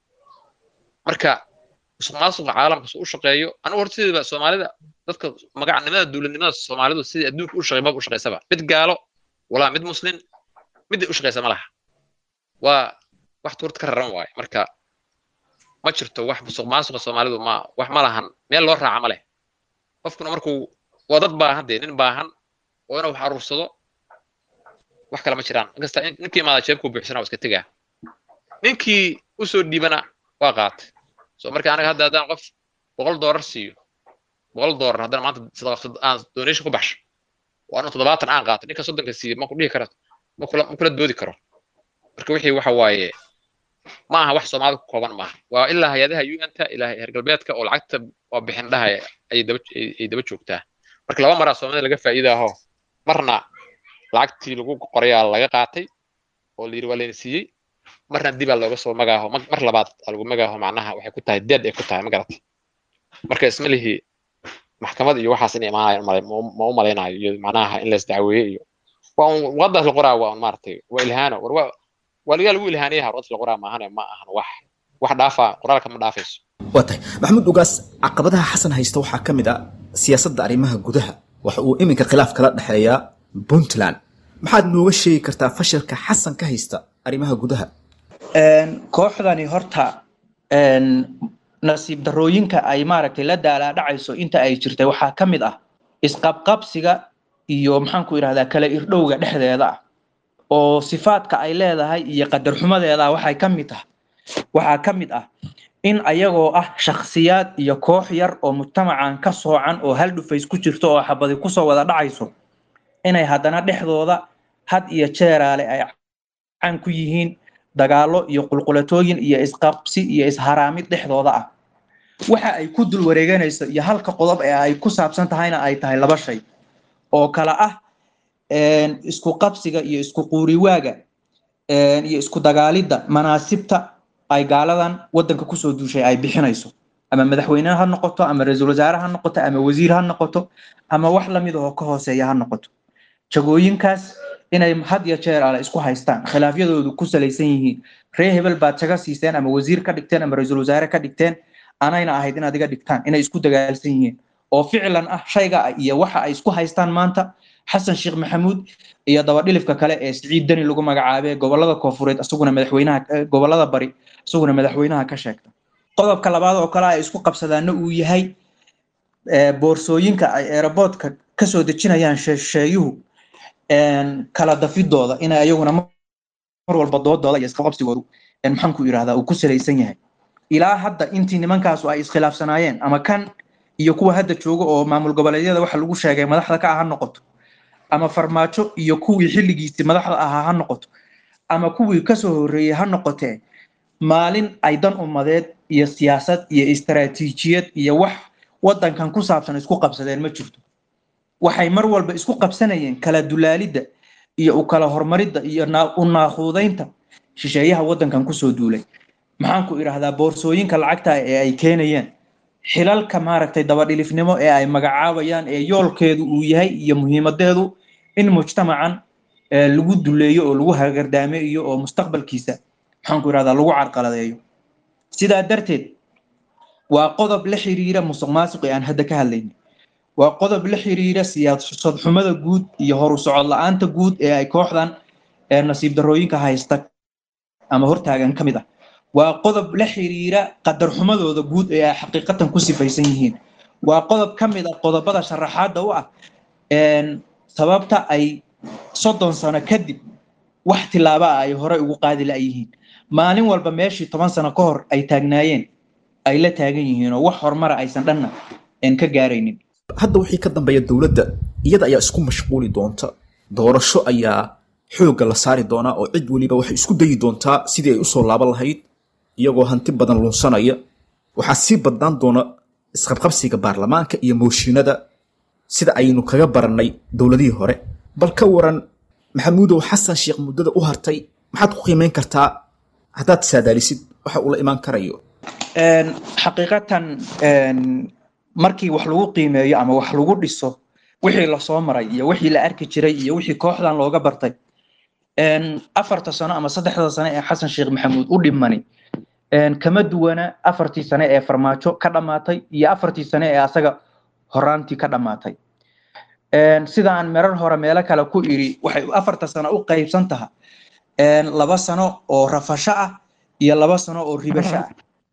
marka musuq maasuqa caalamka suu u shaqeeyo anigu horta sideedaba soomaalida dadka magacnimada dowladnimada soomaalidu sidii adduunka u shaqeey maba u shaqeysaba mid gaalo walaa mid muslin mid u shaqeysa ma laha waa wax tuurta ka raran waaye marka ma jirto wax musuq maasuqa soomaalidu ma wax ma lahan meel loo raaca ma leh qofkuna markuu waa dad baahan dee nin baahan oo inuu wax aruursado wax kale ma jiraan inkasta in- ninkii imaada jeebkuu buuxsana waa iska tegaa ninkii usoo dhiibana waa qaatay so marka anaga hadda haddaan qof boqol doolar siiyo boqol doolar haddana maanta sadaqa aan donation ku baxsho waa anu toddobaatan aan qaato ninka soddonka siiyo ma ku dhihi karo ma kula ma kula doodi karo marka wixii waxa waaye ma aha wax soomaalida ku kooban maaha waa ilaa hay-adaha un-ta ilaa heer galbeedka oo lacagta oo bixin dhahaya ay daba ay ay daba joogtaa marka laba maraa soomaalida laga faa'iidaaho marna lacagtii lagu qorayaa laga qaatay oo la yidhi waa layna siiyey marna dibaa looga soo magaaho mar mar labaad aa lagu magaaho macnaha waxay ku tahay dead ay ku tahay ma garatay marka isma lihi maxkamad iyo waxaas inay imaanayaan umale ma u malaynayo iyo macnaha in lays dacweeye iyo waa un wadaas la qoraa waa un maaragtay waa ilhaano war waa waa lagaa lagu ilhaanayaha wadaas la qoraa maahane ma ahan wax wax dhaafa qoraalka ma dhaafayso waa tahay maxamuud ugaas caqabadaha xasan haysta waxaa ka mid a siyaasadda arrimaha gudaha waxa uu iminka khilaaf kala dhexeeyaa puntland maxaad nooga sheegi kartaa fashilka xasan ka haysta arrimaha gudaha kooxdani horta een, nasiib darooyinka ay maaragtay la daalaadhacayso inta ay jirtay waxaa ka mid ah isqabqabsiga iyo maxaanku idhahdaa kala irdhowga dhexdeeda ah oo sifaadka ay leedahay iyo qadarxumadeeda waxay ka mid ah waxaa ka mid ah in ayagoo ah shakhsiyaad iyo koox yar oo mujtamacan ka soocan oo hal dhufays ku jirto oo xabadi kusoo wada dhacayso inay haddana dhexdooda had iyo jeeraale ay caan ku yihiin dagaallo iyo qulqulatooyin iyo isqabsi iyo isharaamid dhexdooda ah waxa ay ku dul wareeganayso iyo halka qodob ee ay ku saabsan tahayna ay tahay laba shay oo kala ah een, isku qabsiga iyo isku quuriwaaga een, iyo isku dagaalidda manaasibta ay gaaladan wadanka kusoo duushay ay bixinayso ama madaxweyne ha noqoto ama ra-iisul wasaare ha noqoto ama wasiir ha noqoto ama wax lamid oo ka hooseeya ha noqoto jagooyinkaas inay had iyo jeer ale isku haystaan khilaafyadoodu ku salaysan yihiin ree hebel baad jaga siiseen ama wasiir ka dhigteen ama ra-iisul wasaare ka dhigteen anayna ahayd inaad iga dhigtaan inay isku dagaalsan yihiin oo ficlan ah shayga iyo waxa ay isku haystaan maanta xasan sheekh maxamuud iyo dabadhilifka kale ee siciid deni lagu magacaabay gobolada koofureed isaguna madaxweynaha eh, gobolada bari isaguna madaxweynaha ka sheegta qodobka labaad oo kale ay isku qabsadaana uu yahay eh, boorsooyinka ay aeroboortka kasoo dejinayaan sheesheeyuhu een, kala dafidooda inay ayaguna mar walba doodooda iyo isqabqabsigoodu een, maxaanku yidhahdaa uu ku salaysan yahay ilaa hadda intii nimankaasu ay iskhilaafsanaayeen ama kan iyo kuwa hadda jooga oo maamul goboleedyada waxa lagu sheegay madaxda ka ah ha noqoto ama farmaajo iyo kuwii xilligiisii madaxda ahaa ha noqoto ama kuwii kasoo horreeyey ha noqotee maalin ay dan ummadeed iyo siyaasad iyo istaraatiijiyad iyo wax wadankan ku saabsan isku qabsadeen ma jirto waxay mar walba isku qabsanayeen kala dulaalidda iyo u kala horumaridda iyo naa- u naaquudaynta shisheeyaha wadankan kusoo duulay maxaanku idhahdaa boorsooyinka lacagta ee ay keenayeen xilalka maaragtay dabadhilifnimo ee ay magacaabayaan ee yoolkeedu uu yahay iyo muhiimadeedu in mujtamacan eh, lagu duleeyo oo lagu hagardaameeyo oo mustaqbalkiisa maxaanku idhahdaa lagu carqaladeeyo sidaa darteed waa qodob la xiriira musuq maasuqi aan hadda ka hadlaynin waa qodob la xiriira siyaasad xumada guud iyo horu socod la-aanta guud ee ay kooxdan ee nasiib darooyinka haysta ama hortaagan ka mid ah waa qodob la xiriira qadar xumadooda guud ee ay xaqiiqatan ku sifaysan yihiin waa qodob ka mid ah qodobada sharaxaadda u ah een, sababta ay soddon sano kadib wax tilaaba ah ay horey ugu qaadi la'yihiin maalin walba meeshii toban sano ka hor ay taagnaayeen ay la taagan yihiin oo wax horumara aysan dhanna een, ka gaaraynin hadda wixii ka dambeeya dowladda iyada ayaa isku mashquuli doonta doorasho ayaa xoogga la saari doonaa oo cid weliba waxay isku dayi doontaa sidii ay usoo laaban lahayd iyagoo hanti badan lunsanaya waxaa sii badnaan doona isqabqabsiga baarlamaanka iyo mooshinada sida aynu kaga barannay dowladihii hore bal ka waran maxamuudow xasan sheekh muddada u hartay maxaad ku qiimeyn kartaa haddaad saadaalisid waxa uu la imaan karayo Een, xaqiiqatan een, markii wax lagu qiimeeyo ama wax lagu dhiso wixii lasoo maray iyo wixii la arki jiray iyo wixii kooxdan looga bartay een, afarta sano ama saddexda sano ee xasan sheekh maxamuud u dhimani een, kama duwana afartii sane ee farmaajo ka dhammaatay iyo afartii sane ee asaga horaantii ka dhammaatay Een, sida aan merar hore meelo kale ku iri waxay afarta sano u qaybsan tahay een, laba sano oo rafasho ah iyo laba sano oo ribasho ah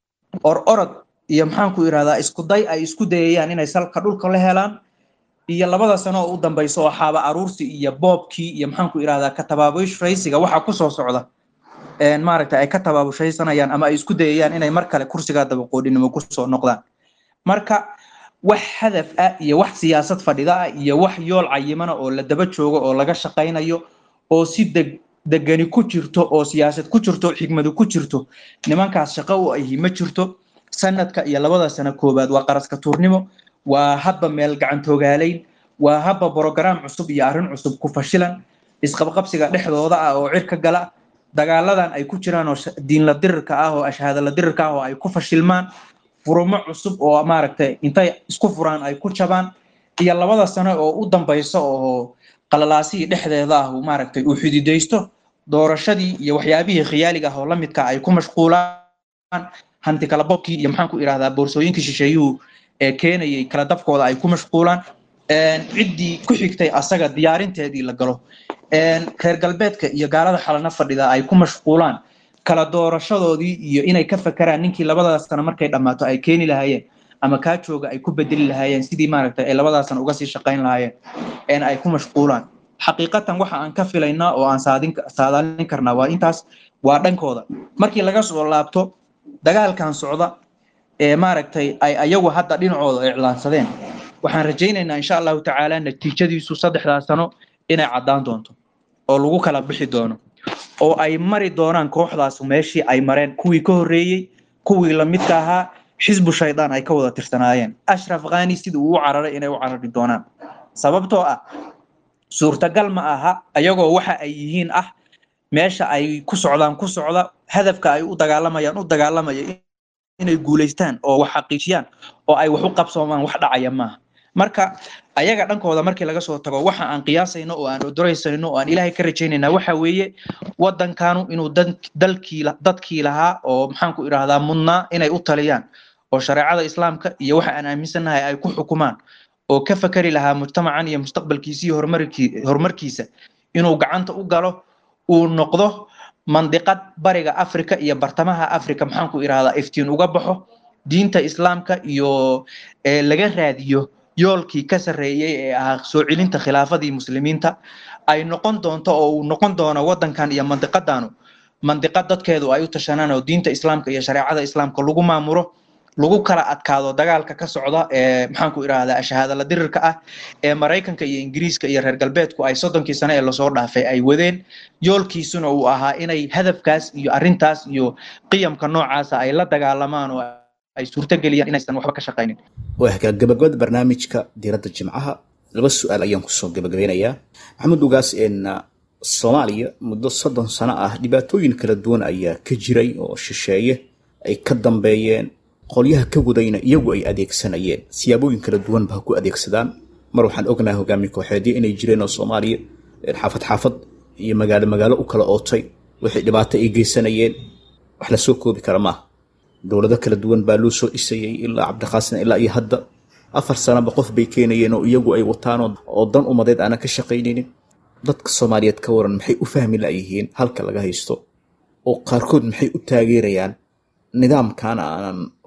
or orod iyo maxaan ku irahdaa isku day ay isku dayayaan inay salka dhulka la helaan iyo labada sano oo u dambaysa oo xaaba aruursi iyo boobkii iyo maxaan ku irahdaa ka tabaabushaysiga waxa kusoo socda een, maaragta ay ka tabaabushaysanayaan ama ay isku dayayaan inay mar kale kursigaa dabaqoodhinimo kusoo noqdaan marka wax hadaf ah iyo wax siyaasad fadhida ah iyo wax yool cayimana oo la daba joogo oo laga shaqaynayo oo si deg degani ku jirto oo siyaasad ku jirto xigmadu ku jirto nimankaas shaqo u ahi ma jirto sanadka iyo labada sano koowaad waa qaraska tuurnimo waa hadba meel gacantoogaalayn waa hadba brograam cusub iyo arrin cusub ku fashilan isqabqabsiga dhexdooda ah oo cirka gala dagaaladan ay ku jiraan oo sha- diinla dirirka ah oo ashaadala dirirka ah oo ay ku fashilmaan furumo cusub oo maaragtay intay isku furaan ay ku jabaan iyo labada sano oo u dambaysa oo qalalaasihii dhexdeeda ah uu maaragtay uu xididaysto doorashadii iyo waxyaabihii khiyaaliga ah oo la midka ay ku mashquulaan hanti kala bobkii iyo maxaan ku irahdaa boorsooyinkii shisheeyuhu ee keenayay kala dabkooda ay ku mashquulaan Een, ciddii ku xigtay asaga diyaarinteedii la galo Een, reer galbeedka iyo gaalada xalana fadhida ay ku mashquulaan kala doorashadoodii iyo inay ka fakaraan ninkii labadaas sano markay dhammaato ay keeni lahaayeen ama kaa jooga ay ku bedeli lahaayeen sidii maaragtay ay labadaas sano uga sii shaqayn lahaayeen een ay ku mashquulaan xaqiiqatan waxa aan ka filaynaa oo aan saadin saadaalin karnaa waa intaas waa dhankooda markii laga soo laabto dagaalkan socda ee maaragtay ay ayagu hadda dhinacooda iclaansadeen waxaan rajaynaynaa insha allahu tacaala natiijadiisu saddexdaas sano inay caddaan doonto oo lagu kala bixi doono oo ay mari doonaan kooxdaas meeshii ay mareen kuwii ka horreeyey kuwii lamidka ahaa xisbu shaydaan ay ka wada tirsanaayeen ashraf khani sidii uu u cararay inay u carari doonaan sababtoo ah suurtagal ma aha ayagoo waxa ay yihiin ah meesha ay ku socdaan ku socda hadafka ay u dagaalamayaan u dagaalamaya inay guulaystaan oo wax xaqiijiyaan oo ay wax u qabsoomaan wax dhacaya maaha marka ayaga dhankooda markii laga soo tago waxa aan qiyaasayno oo aan odoraysayno oo aan ilaahay ka rajaynayna waxa weeye wadankanu inuu dan- dalkii la- dadkii lahaa oo maxaan ku idhaahdaa mudnaa inay u taliyaan oo shareecada islaamka iyo waxa aan aaminsannahay ay ku xukumaan oo ka fakari lahaa mujtamacan iyo mustaqbalkiisa iyo horumarkii- horumarkiisa inuu gacanta u galo uu noqdo mandiqad bariga afrika iyo bartamaha afrika maxaan ku idhahdaa iftiin uga baxo diinta islaamka iyo ee laga raadiyo yoolkii ka sarreeyey ee ahaa soo celinta khilaafadii muslimiinta ay noqon doonto oo uu noqon doono wadankan iyo mandiqadanu mandiqad dadkeedu ay u tashanaan oo diinta islaamka iyo shareecada islaamka lagu maamuro lagu kala adkaado dagaalka ka socda ee maxaan ku idhahdaa shahaadala dirirka ah ee maraykanka iyo ingiriiska iyo reer galbeedku ay soddonkii sane ee lasoo dhaafay ay wadeen yoolkiisuna uu ahaa inay hadafkaas iyo arrintaas iyo qiyamka noocaasa ay la dagaalamaan oo ay suurtageliyaan inaysan waxba ka shaqaynin waa gabagabada barnaamijka diiradda jimcaha laba su-aal ayaan kusoo gabagabeynayaa maxamed ugaas een soomaaliya muddo soddon sano ah dhibaatooyin kala duwan ayaa ka jiray oo shisheeye ay ka dambeeyeen qolyaha ka wadayna iyagu ay adeegsanayeen siyaabooyin kala duwanba ha ku adeegsadaan mar waxaan ognahay hogaamiye kooxeedyo inay jireen oo soomaaliya een xaafad xaafad iyo magaalo magaalo u kala ootay wixii dhibaato ay geysanayeen wax la soo koobi kara maaha dowlado kala duwan baa loo soo dhisayay ilaa cabdiqaasin ilaa iyo hadda afar sanaba qof bay keenayeen oo iyagu ay wataan oo- oo dan umadeed aanan ka shaqaynaynin dadka soomaaliyeed ka waran maxay u fahmi layihiin halka laga haysto oo qaarkood maxay u taageerayaan nidaamkan aanan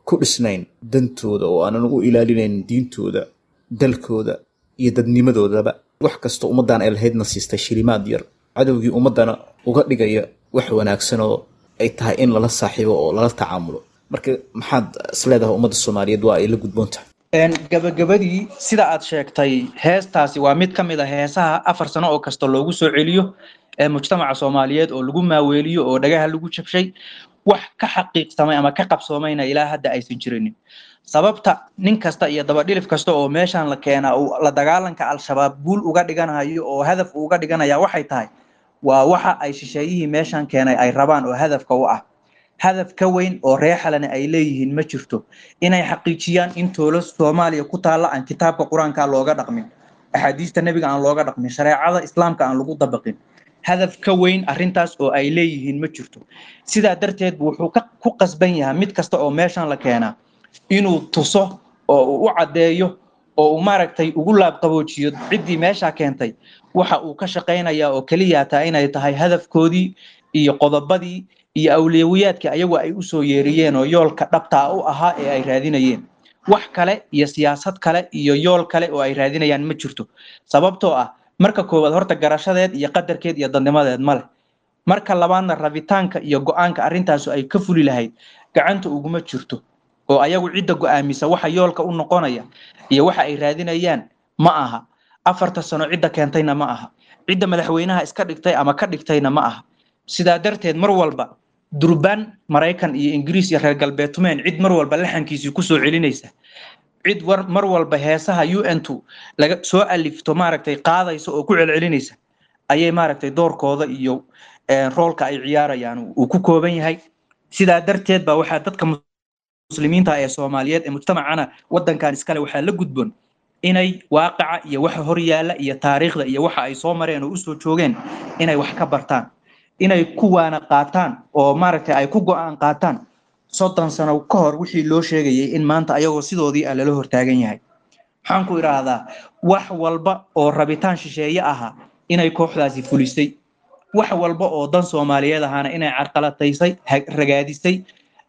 ku dhisnayn dantooda oo aanan u ilaalinayn diintooda dalkooda iyo dadnimadoodaba wax kastoo ummaddan ay lahaydna siistay shilimaad yar cadowgii ummaddana uga dhigaya wax wanaagsan oo ay tahay in lala saaxiibo oo lala tacaamulo marka maxaad isleedahay ummadda soomaaliyeed waa ay la gudboon tahay gabagabadii sida aad sheegtay heestaasi waa mid ka mid a heesaha afar sano oo kasta loogu soo celiyo ee mujtamaca soomaaliyeed oo lagu maaweeliyo oo dhagaha lagu jabshay wax ka xaqiiqsamay ama ka qabsoomayna ilaa hadda aysan jirinin sababta nin kasta iyo dabadhilif kasta oo meeshan la keenaa uu la dagaalanka al-shabaab guul uga dhiganayo oo hadaf uga dhiganaya waxay tahay waa waxa ay shisheeyihii meeshan keenay ay rabaan oo hadafka u ah hadaf ka weyn oo reexalana ay leeyihiin ma jirto inay xaqiijiyaan in toolo soomaaliya ku taalla aan kitaabka qur-aanka looga dhaqmin axaadiista nebiga aan looga dhaqmin shareecada islaamka aan lagu dabaqin hadaf ka weyn arrintaas oo ay leeyihiin ma jirto sidaa darteed bu wuxuu ku qasban yahay mid kasta oo meeshan la keenaa inuu tuso oo uu u caddeeyo oo uu maaragtay ugu laabqaboojiyo ciddii meesha keentay waxa uu ka shaqaynayaa oo keliya taa inay tahay hadafkoodii iyo qodobadii iyo awliyawiyaadkii ayagu ay usoo yeeriyeen oo yoolka dhabtaa u ahaa ee ay raadinayeen wax kale iyo siyaasad kale iyo yool kale oo ay raadinayaan ma jirto sababtoo ah marka koowaad horta garashadeed iyo qadarkeed iyo dadnimadeed ma leh marka labaadna rabitaanka iyo go-aanka arrintaasu ay ka fuli lahayd gacanta uguma jirto oo ayagu cidda go-aamisa waxa yoolka u noqonaya iyo waxa ay raadinayaan ma aha afarta sano cidda keentayna ma aha cidda madaxweynaha iska dhigtay ama ka dhigtayna ma aha sidaa darteed mar walba durbaan maraykan iyo ingiriis iyo reer galbeedtumeen cid mar walba laxankiisii kusoo celinaysa cid war mar walba heesaha u n two laga soo alifto maaragtay qaadaysa oo ku celcelinaysa ayay maaragtay doorkooda iyo roolka ay ciyaarayaan uu ku kooban yahay sidaa darteed baa waxaa dadka muslimiinta ee soomaaliyeed ee mujtamacana wadankan iskale waxaa la gudboon inay waaqaca iyo waxa hor yaalla iyo taariikhda iyo waxa ay soo mareen oo usoo joogeen inay wax ka bartaan inay kuwaana qaataan oo maaragtay ay ku go-aan qaataan soddon sano ka hor wixii loo sheegayay in maanta ayagoo sidoodii ah lala hortaagan yahay maxaan ku idhaahdaa wax walba oo rabitaan shisheeye ahaa inay kooxdaasi fulisay wax walba oo dan soomaaliyeed ahaana inay carqalataysay ragaadisay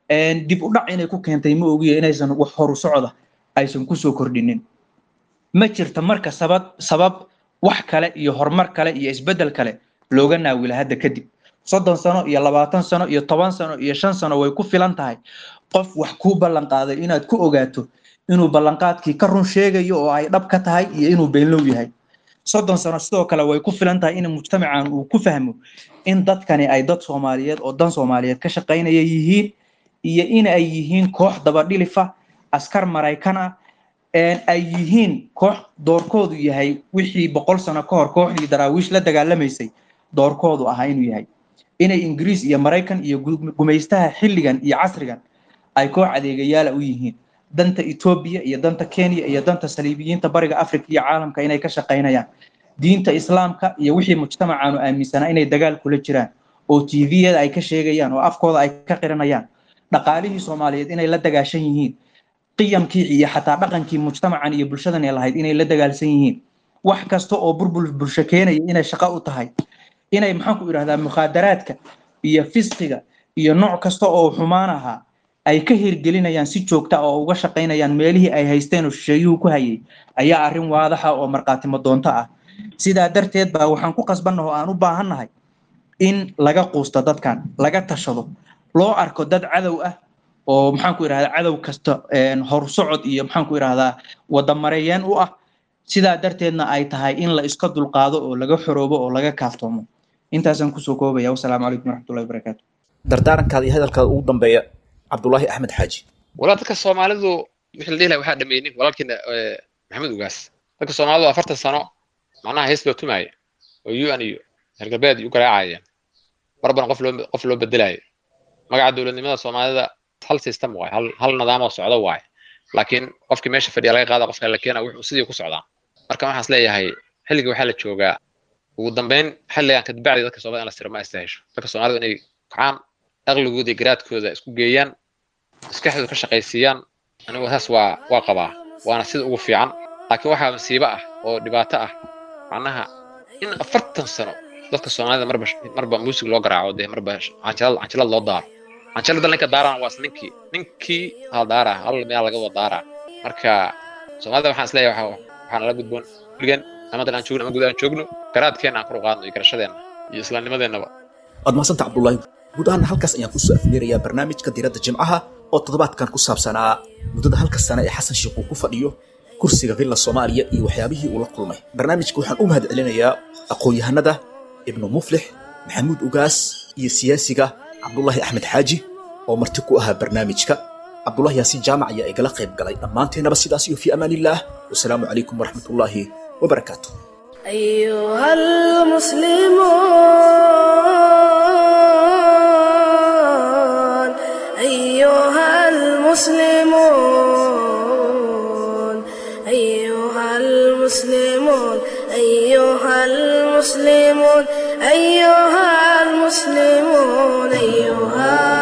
dib u dhac inay ku keentay ma ogiya inaysan wax horu socda aysan kusoo kordhinin ma jirta marka sabab sabab wax kale iyo horumar kale iyo isbeddel kale looga naawila hadda kadib soddon sano iyo labaatan sano iyo toban sano iyo shan sano way ku filan tahay qof wax kuu ballan qaaday inaad ku ogaato inuu ballanqaadkii ka run sheegayo oo ay dhab ka tahay iyo inuu beenlow yahay soddon sano sidoo kale way ku filan tahay in mujtamacan uu ku fahmo in dadkani ay dad soomaaliyeed oo dan soomaaliyeed ka shaqaynaya yihiin iyo in ay yihiin koox dabadhilifa askar maraykan ah ay yihiin koox doorkoodu yahay wixii boqol sano ka hor kooxdii daraawiish la dagaalamaysay doorkoodu ahaa inuu yahay inay ingiriis iyo maraykan iyo gumaystaha xilligan iyo casrigan ay koox adeegayaala u yihiin danta etoobiya iyo danta kenya iyo danta saliibiyiinta bariga africa iyo caalamka inay ka shaqaynayaan diinta islaamka iyo wixii mujtamacaanu aaminsanaa inay dagaal kula jiraan oo tviyada ay ka sheegayaan oo afkooda ay ka qiranayaan dhaqaalihii soomaaliyeed inay la dagaashan yihiin qiyamkii iyo xataa dhaqankii mujtamacan iyo bulshadan ee lahayd inay la dagaalsan yihiin wax kasta oo burbur bulsho keenaya inay shaqo u tahay inay maxaan ku idhahdaa mukhaadaraadka iyo fisqiga iyo nooc kasta oo xumaan ahaa ay ka hirgelinayaan si joogta oo uga shaqaynayaan meelihii ay haysteen oo shisheeyuhu ku hayay ayaa arrin waadaxa oo markhaatimo doonto ah sidaa darteed baa waxaan ku qasbannaha oo aan u baahannahay in laga quusto dadkan laga tashado loo arko dad cadow ah oo maxaan ku idhahdaa cadow kasta horsocod iyo maxaan ku idhahdaa wadamareeyeen u ah sidaa darteedna ay tahay in la iska dulqaado oo laga xoroobo oo laga kaaftoomo intaasaan kusoo koobaya wasalaamu calaykum waraxmatullahi wabarakaatu dardaarankaada iyo hadalkaada ugu dambeeya cabdulaahi axmed xaaji walaa dadka soomaalidu wixii la dhihi lahaa waxaa dhameeynin walaalkiina maxamed ugaas dadka soomaalidu afartan sano macnaha hees loo tumaaya oo un iyo reer galbeed u garaacayeen marbana qof loo qof loo bedelaayo magaca dowladnimada soomaalida hal system waaye hal hal nidaam oo socda waaye laakiin qofkii meesha fadhiya laga qaada qofka la keena wuxuu sidii ku socdaa marka waxaas leeyahay xilliga waxaa la joogaa ugu dambeyn xilligan kadibacdi dadka soomaalida in la siro ma istahesho dadka soomaalida inay kacaan aqligooda iyo garaadkooda isku geeyaan maskaxdooda ka shaqaysiiyaan anigu saas waa waa qabaa waana sida ugu fiican laakiin waxaa masiibo ah oo dhibaato ah macnaha in afartan sano dadka soomaalida marba marba muusig loo garaaco dee marba canjilad canjilad loo daaro canjalada ninka daaraan waa is ninkii ninkii hal daara hal meel laga wada daara marka soomaalida waxaan isleeyahay waxa- waxaan nala gudboon weligan amadan aan joogno ama guud aan joogno garaadkeena aan kor u qaadno iyo garashadeenna iyo islaamnimadeennaba waad mahadsanta cabdullaahi guud ahaan halkaas ayaan kusoo afmeerayaa barnaamijka diiradda jimcaha oo toddobaadkan ku saabsanaa muddada halka sane ee xasan sheekh uu ku fadhiyo kursiga villa soomaaliya iyo waxyaabihii uu la kulmay barnaamijka waxaan u mahad celinayaa aqoon-yahanada ibnu muflix maxamuud ugaas iyo siyaasiga cabdullaahi axmed xaaji oo marti ku ahaa barnaamijka cabdullahi yaasiin jaamac ayaa igala qayb galay dhammaanteennaba sidaas iyo fii amaan illaah wasalaamu calaykum waraxmatullaahi wabarakaatu أيها المسلمون أيها المسلمون أيها المسلمون أيها المسلمون أيها المسلمون أيها